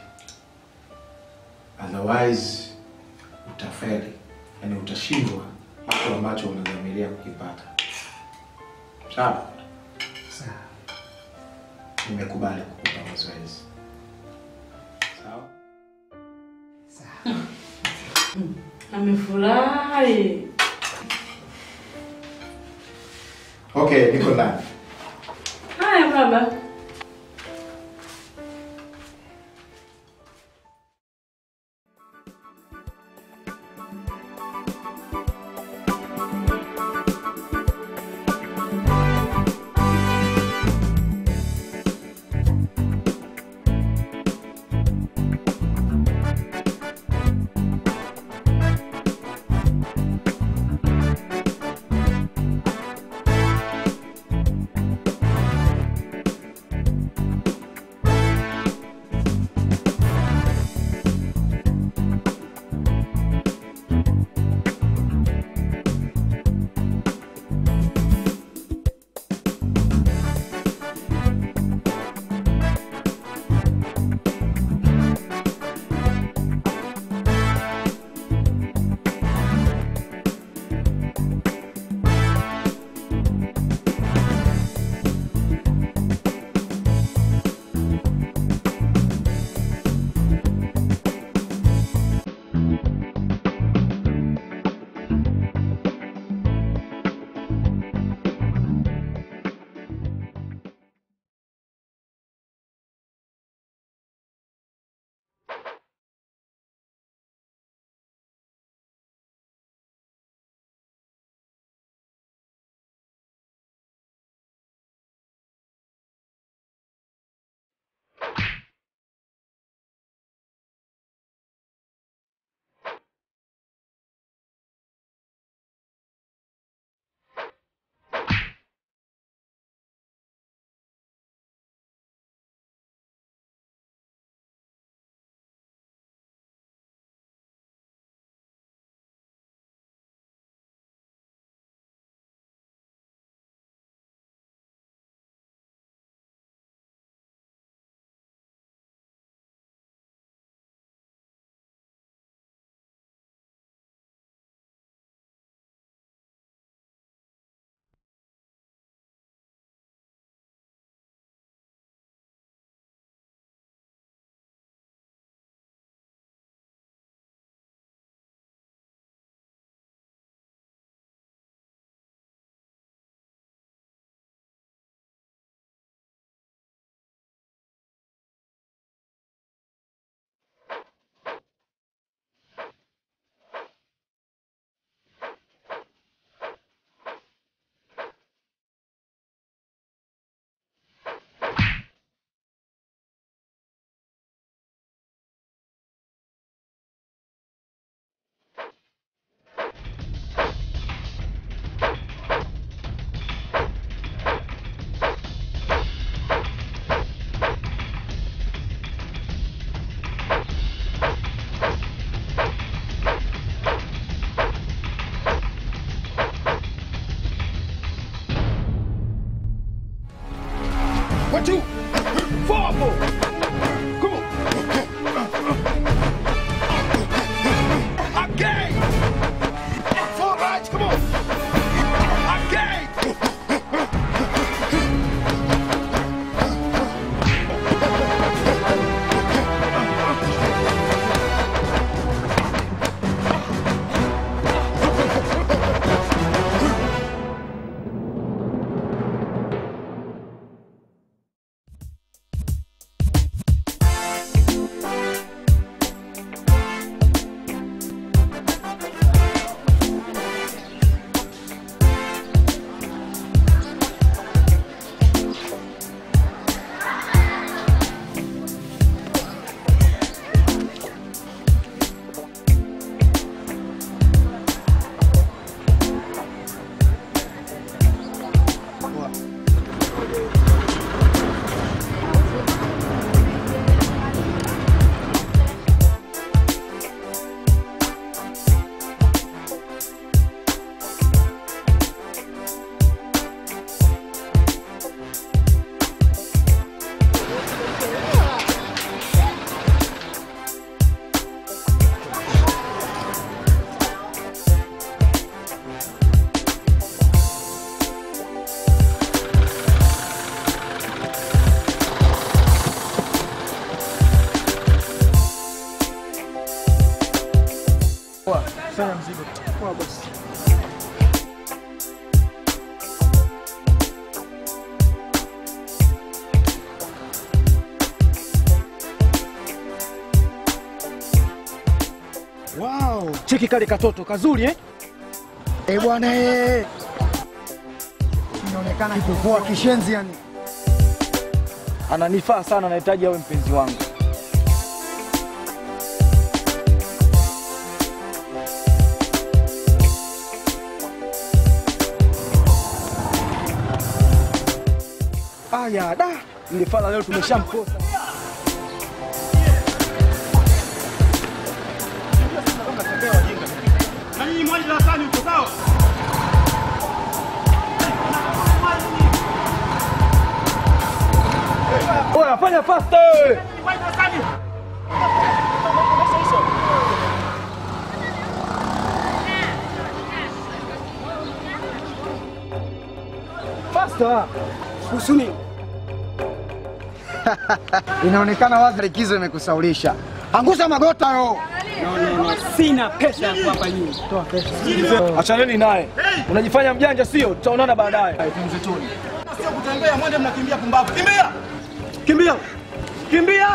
Otherwise utafeli, yani utashindwa kitu ambacho unadhamiria kukipata. Sawa? Sawa. Nimekubali kukupa mazoezi. Sawa? Amefurahi. Okay, niko ndani. Haya baba. Kusanya mzigo. Poa bosi. Wow, cheki kale katoto kazuri eh? Eh bwana eh. Inaonekana kipo poa kishenzi yani. Ananifaa sana, nahitaji awe mpenzi wangu. Aya, da, ile fala leo tumeshamkosa. Na nyinyi mwaje darasani huko sawa? Oya, fanya faster! Mwaje darasani. Faster! Kusuni. Inaonekana wazi likizo imekusaulisha. Angusha magota yo. No, no, no. Sina pesa ya kuwapa nyinyi. Toa pesa. Achaneni naye. Unajifanya mjanja sio? Tutaonana baadaye. Tumzetuni. Sio kutembea, mwende mnakimbia pumbavu. Kimbia! Kimbia! Kimbia!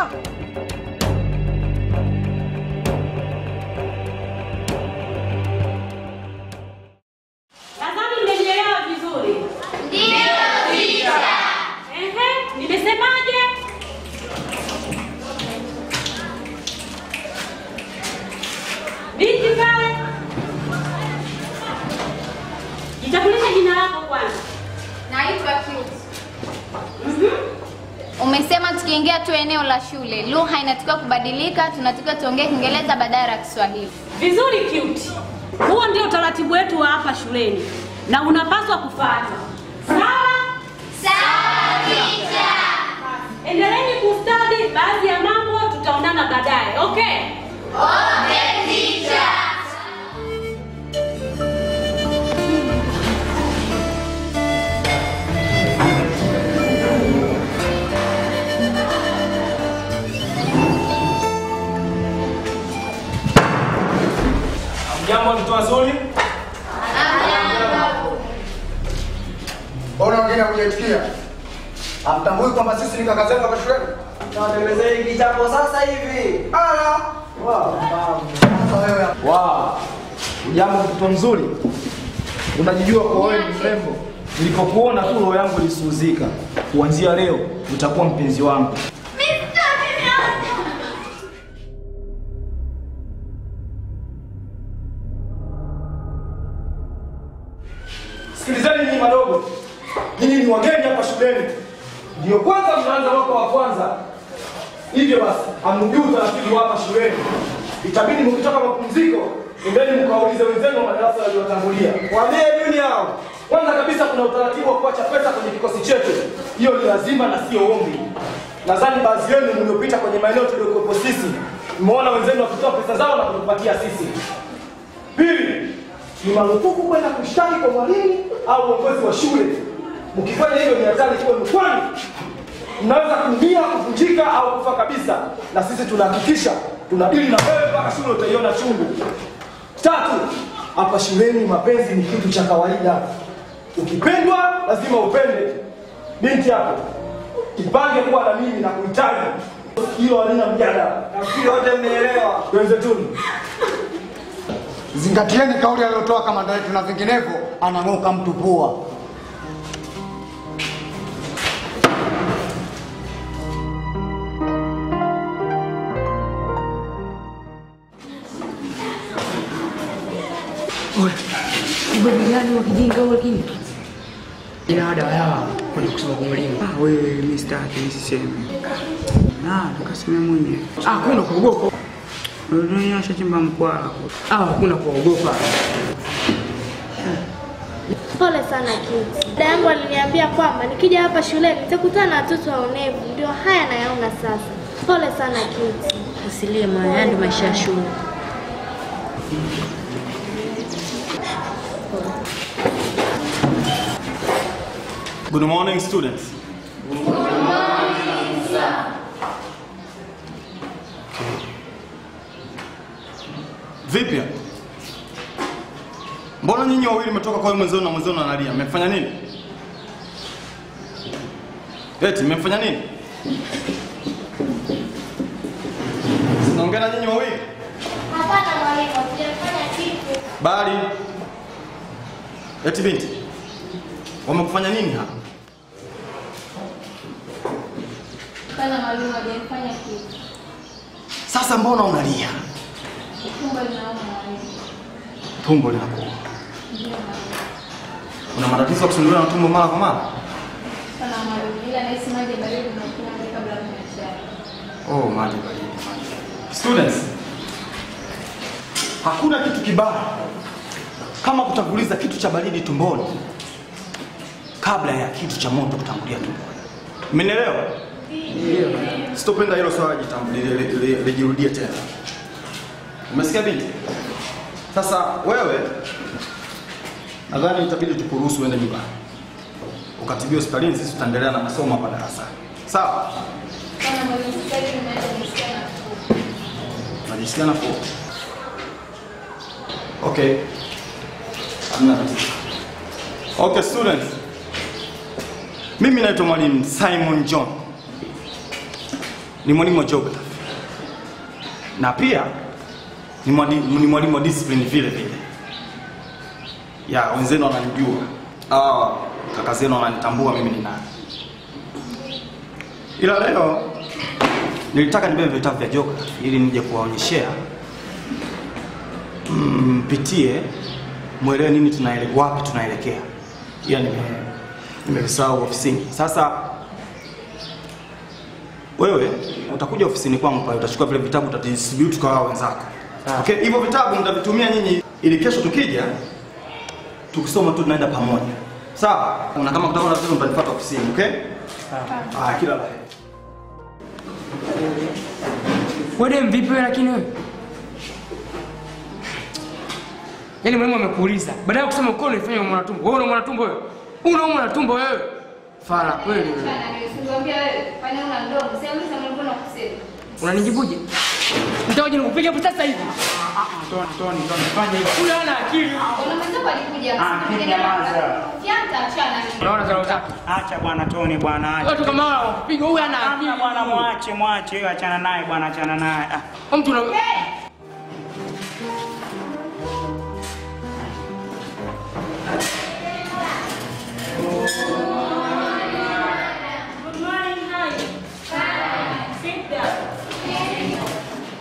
Nadhani mmenielewa vizuri. Ndio, teacher. Ehe, nimesemaje? Binti pale. Jitambulishe jina lako kwanza. Naitwa Cute. Umesema tukiingia tu eneo la shule, lugha inatakiwa kubadilika, tunatakiwa tuongee Kiingereza badala ya Kiswahili. Vizuri Cute. Huo ndio utaratibu wetu wa hapa shuleni na unapaswa kufuata. Sawa? Sawa, teacher. Endeleeni kustadi baadhi ya mambo tutaonana baadaye. Okay? Okay, teacher. Jambo mtu wazuri. Mbona wengine hujaitikia? Hamtambui kwamba sisi ni kaka zenu hapa shuleni? Tuwatengenezee hiki kichapo sasa hivi. Ala. Sasa wewe Wow. Ujambo mtoto mzuri. Unajijua kwa wewe ni mrembo. Nilipokuona tu roho yangu ilisuhuzika. Kuanzia leo utakuwa mpenzi wangu. Sikilizeni nyinyi madogo, nyinyi ni wageni hapa shuleni, ndio kwanza mnaanza mwaka wa kwanza. Hivyo basi hamjui utaratibu wa hapa shuleni. Itabidi mkitoka mapumziko, endeni mkawaulize wenzenu wa madarasa yaliyotangulia. Waambie nini hao? Kwanza kabisa kuna utaratibu wa kuacha pesa kwenye kikosi chetu. Hiyo ni lazima na sio ombi. Nadhani baadhi yenu mliopita kwenye maeneo tuliokuwepo sisi, mmeona wenzenu wakitoa pesa zao na kutupatia sisi. Pili, ni marufuku kwenda kushtaki kwa mwalimu au uongozi wa shule. Mkifanya hivyo ni hatari kwenu, kwani mnaweza kuumia, kuvunjika au kufa kabisa, na sisi tunahakikisha tunadili na wewe mpaka shule utaiona chungu. Tatu, hapa shuleni mapenzi ni kitu cha kawaida. Ukipendwa lazima upende. Binti hapo, kipange kuwa na mimi na kuhitaji hilo halina mjadala. Nafikiri wote mmeelewa. Wenzetuni. Zingatieni kauli aliyotoa kamanda wetu na vinginevyo anang'oka mtu pua. Ubadiliani wa kijinga huo lakini. Ina ada ya kwenda kusoma kwa mwalimu. Ah, wewe mimi sitaki nisiseme. Ah, tukasema mwenyewe. Ah, kuna kuogopa. Unanyosha chimba mkwara. Ah, hakuna kuogopa. Pole sana Kiti. Dada yangu aliniambia kwamba nikija hapa shuleni nitakutana na watoto waonevu, ndio haya nayaona sasa. Pole sana Kiti. Usilie Maya, haya ndio maisha ya shule. Good morning, students. Vipi? Mbona nyinyi wawili mmetoka kwa yule mwenzenu na mwenzenu analia? Mmefanya nini? Eti mmefanya nini? Sinaongea na nyinyi wawili? Hapana mwalimu, hatujafanya kitu. Bali eti binti, wamekufanya nini hapa? Kana mwalimu hajafanya kitu. Sasa mbona unalia? Tumbo linauma mwalimu. Tumbo linakuuma. Ndio mwalimu. Una matatizo ya kusumbuliwa na tumbo mara kwa mara? Kana mwalimu, ila nahisi maji ya baridi unakunywa maji kabla ya kunywa chai. Oh, maji baridi. maji. Students, hakuna kitu kibaya kama kutanguliza kitu cha baridi tumboni kabla ya kitu cha moto kutangulia tumboni. Mmenielewa? Sitopenda hilo swala jitambulie li- li- lijirudie tena. Umesikia binti? Sasa wewe nadhani itabidi tukuruhusu uende nyumbani ukatibiwe hospitalini, sisi tutaendelea na masomo hapa darasani. Sawa? Kana mwalimu, sasa hivi nimeanza kusikia nafuu. Unajisikia nafuu? Okay. Hamna tatizo. Okay, students. Mimi naitwa mwalimu Simon John. Ni mwalimu wa geography. Na pia ni mwalimu ni mwalimu wa discipline vile vile. Ya, wenzenu wananijua. Ah, kaka zenu wananitambua mimi ni nani. Ila leo nilitaka nibebe vitabu vya geography ili nije kuwaonyeshea mpitie mwelewe nini tunaele, wapi tunaelekea. Ila nime nimevisahau ofisini. Sasa wewe utakuja ofisini kwangu pale, utachukua vile vitabu utadistribute kwa wao wenzako. Okay, hivyo vitabu mtavitumia nyinyi ili kesho tukija tukisoma tu tunaenda pamoja. Sawa? Na kama kutakuwa na tatizo mtanifuata ofisini, okay? Ah, kila la heri. Wewe mvipi wewe lakini wewe? Yaani mwalimu amekuuliza. Baada ya kusema uko unafanya mwana tumbo. Wewe una mwana tumbo wewe? Una mwana tumbo wewe? Fala kweli wewe. Kana nimesingwambia wewe, kwani una mdomo? Sasa uliza mwalimu na kusema. Unanijibuje? Nitakuja nikupiga hapo sasa hivi. Toni, Toni, Toni, fanya hivyo. Huyu hana akili. Kuna mwenzako alikuja. Ah, msipigane nyamaza. na- Ukianza achana. Unaona zao zako. Acha bwana Toni bwana acha. Watu kama hao piga huyu hana akili. Hamna bwana mwache mwache wewe achana naye bwana achana naye. Ah. Mtu una Good morning, hi. Sit down.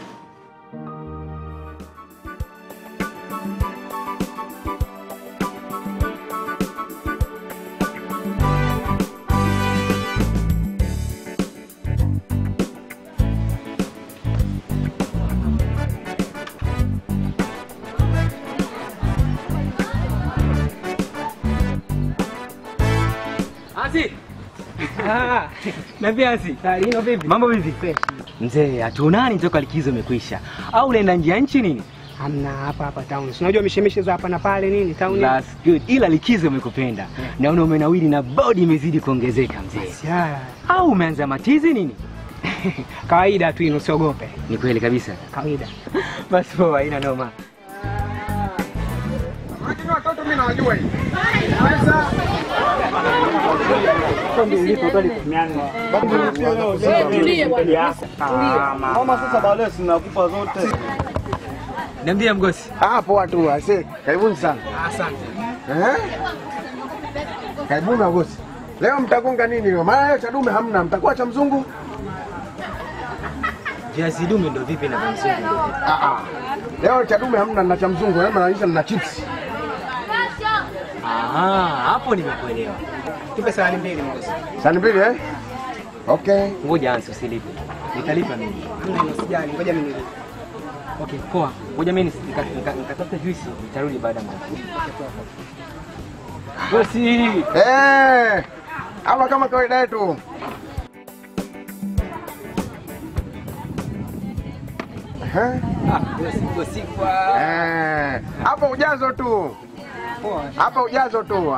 Asi. Ah, Naambia Asi. Lino vipi? Mambo vipi? Mzee, hatuonani toka likizo imekwisha. Au unaenda nje ya nchi nini? Hamna hapa hapa town. Si unajua mishemishe za hapa na pale nini town. That's good. Ila likizo imekupenda. Naona umenawiri na body imezidi kuongezeka mzee. Ya, Au umeanza matizi nini? kawaida tu ino usiogope. Ni kweli kabisa. Kawaida. Basi poa, haina noma. Lakini watoto mimi nawajua hivi. Mama, sasa baadaye sinakupa zote. Niambia mgosi. Ah, poa tu ase. Karibuni sana. Asante. Eh? Karibuni wagosi. Leo mtagonga nini leo? Maana leo cha dume hamna, mtakuwa cha mzungu? Viazi dume ndo vipi na mzungu? Ah ah. Leo cha dume hamna na cha mzungu, leo maanisha na chips. Aha, hapo nimekuelewa. Tupe sahani mbili mgosi. Sani mbili eh? Okay. Ngoja ansi usilipe. Nitalipa mimi. Hamna ino sijali. Ngoja mimi nilipe. Okay, poa. Ngoja mimi nika- nika- nikatafute juisi, nitarudi baada ya muda. Bosi. Eh! Hapa kama kawaida yetu. Eh? Bosi kwa. Eh, hapa ujazo tu. Hapa ujazo tu.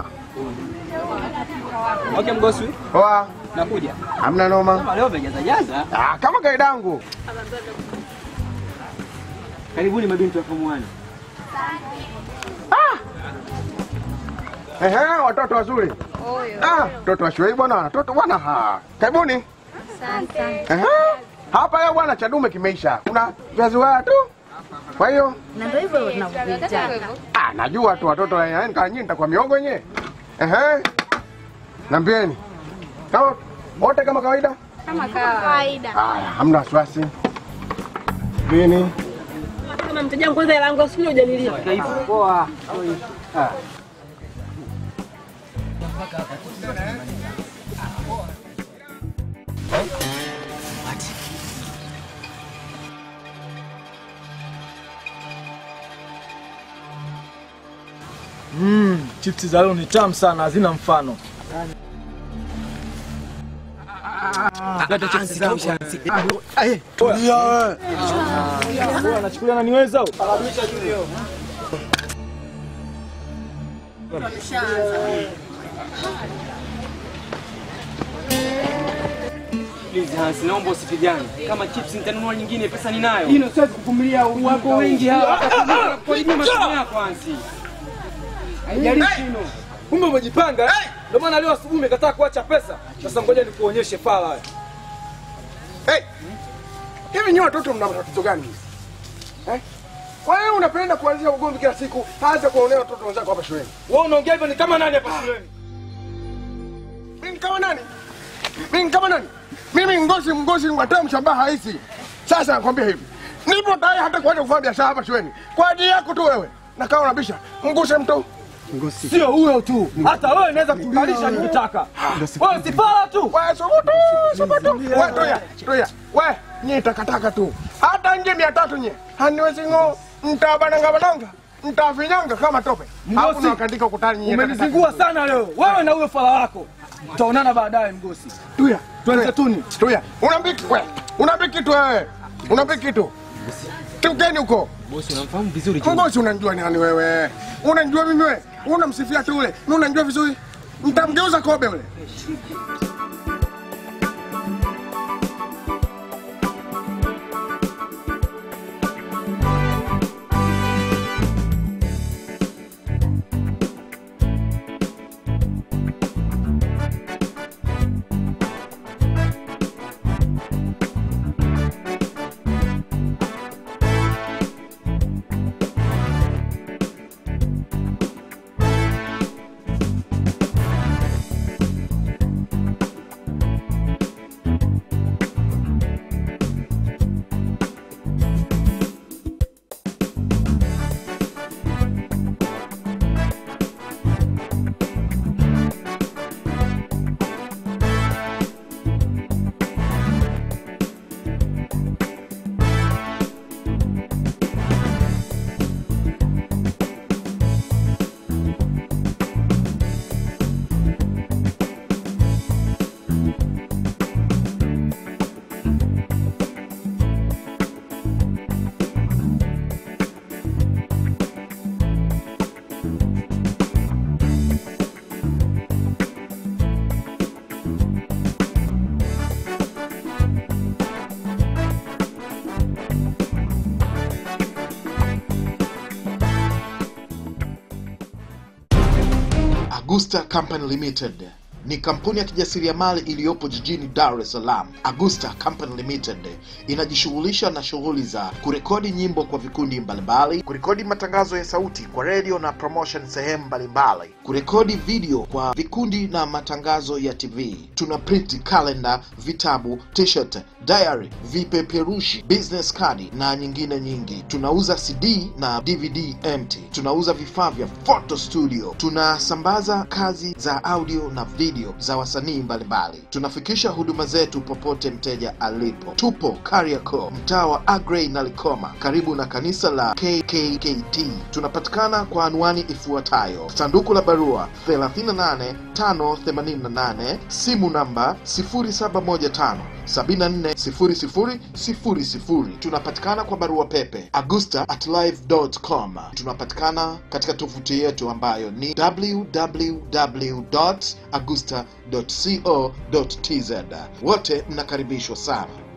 Okay, mgosi. Poa. Nakuja. Hamna noma. Kama leo umejaza jaza. Ah, kama kawaida yangu. Karibuni mabinti wa form 1. Ehe, watoto wazuri. Ah, watoto wa shule bwana, watoto bwana ha. Karibuni. Ehe. Hapa leo bwana cha dume kimeisha. Kuna viazi waya tu. Kwa hiyo Na ndio hivyo tunavyoviita. ah, najua tu watoto wa yaani kama nyinyi nitakuwa miongo yenyewe. Ehe. Nambieni. Kama wote kama kawaida? Kama kawaida. Haya, hamna wasiwasi. Vini. Kama mteja wangu kwanza hela yangu usije hujanilia. Poa. Ah. Mm, chips za leo ni tamu sana, hazina mfano. Tulia wewe. Wewe anachukulia naniweza au? Please Hans, naomba usipigane. Kama chips nitanunua nyingine, pesa ninayo. Hino siwezi kuvumilia Wako wengi hawa. Kwa masomo yako Hansi. Haijalishi hino. Kumbe umejipanga eh? Ndio maana leo asubuhi umekataa kuacha pesa. Sasa ngoja nikuonyeshe fala haya. Hey! Hivi nyinyi watoto mna matatizo gani hivi? Eh? Kwa hiyo unapenda kuanzia ugomvi kila siku, hata kuonea watoto wenzako hapa shuleni. Wewe unaongea hivyo ni kama nani hapa shuleni? Mimi ni kama nani? Mimi ni kama nani? Mimi ngozi mgozi ngwata mshabaha hizi. Sasa nakwambia hivi. Nipo tayari hata kuanza kufanya biashara hapa shuleni. Kwa ajili yako tu wewe. Na kama unabisha, mguse mtu. Sio huyo tu. Hata wewe naweza kukalisha nikitaka. Wewe si fala tu. Wewe subutu, subutu. Wewe toya, toya. Wewe nyie takataka tu. Hata nje mia tatu nye. Haniwezi ngo. Mtabananga bananga. Mtafinyanga kama tope. Hapo nakandika ukutani nyie. Umenizingua sana leo. Wewe na huyo fala wako. Tutaonana baadaye mgosi. Tuya, twende tuni. Tuya. Unaambia kitu wewe. Unaambia kitu wewe. Unaambia kitu. Tukeni huko. Bosi, unamfahamu vizuri Ngozi unanijua nani wewe? Unanijua mimi wewe? Unamsifia tu ule. Mimi unanijua vizuri. Mtamgeuza kobe ule. Agusta Company Limited ni kampuni ya kijasiriamali iliyopo jijini Dar es Salaam. Agusta Company Limited inajishughulisha na shughuli za kurekodi nyimbo kwa vikundi mbalimbali, kurekodi matangazo ya sauti kwa redio na promotion sehemu mbalimbali, kurekodi video kwa vikundi na matangazo ya TV. Tuna print calendar, vitabu, t-shirt, diary, vipeperushi, business card na nyingine nyingi. Tunauza CD na DVD empty. Tunauza vifaa vya photo studio. Tunasambaza kazi za audio na video za wasanii mbalimbali. Tunafikisha huduma zetu popote mteja alipo. Tupo Kariakoo, mtaa wa Agrey na Likoma, karibu na kanisa la KKKT. Tunapatikana kwa anwani ifuatayo: sanduku la barua 38588, simu namba 0715 740000. Tunapatikana kwa barua pepe augusta at live.com. Tunapatikana katika tovuti yetu ambayo ni www.augusta.co.tz. Wote mnakaribishwa sana.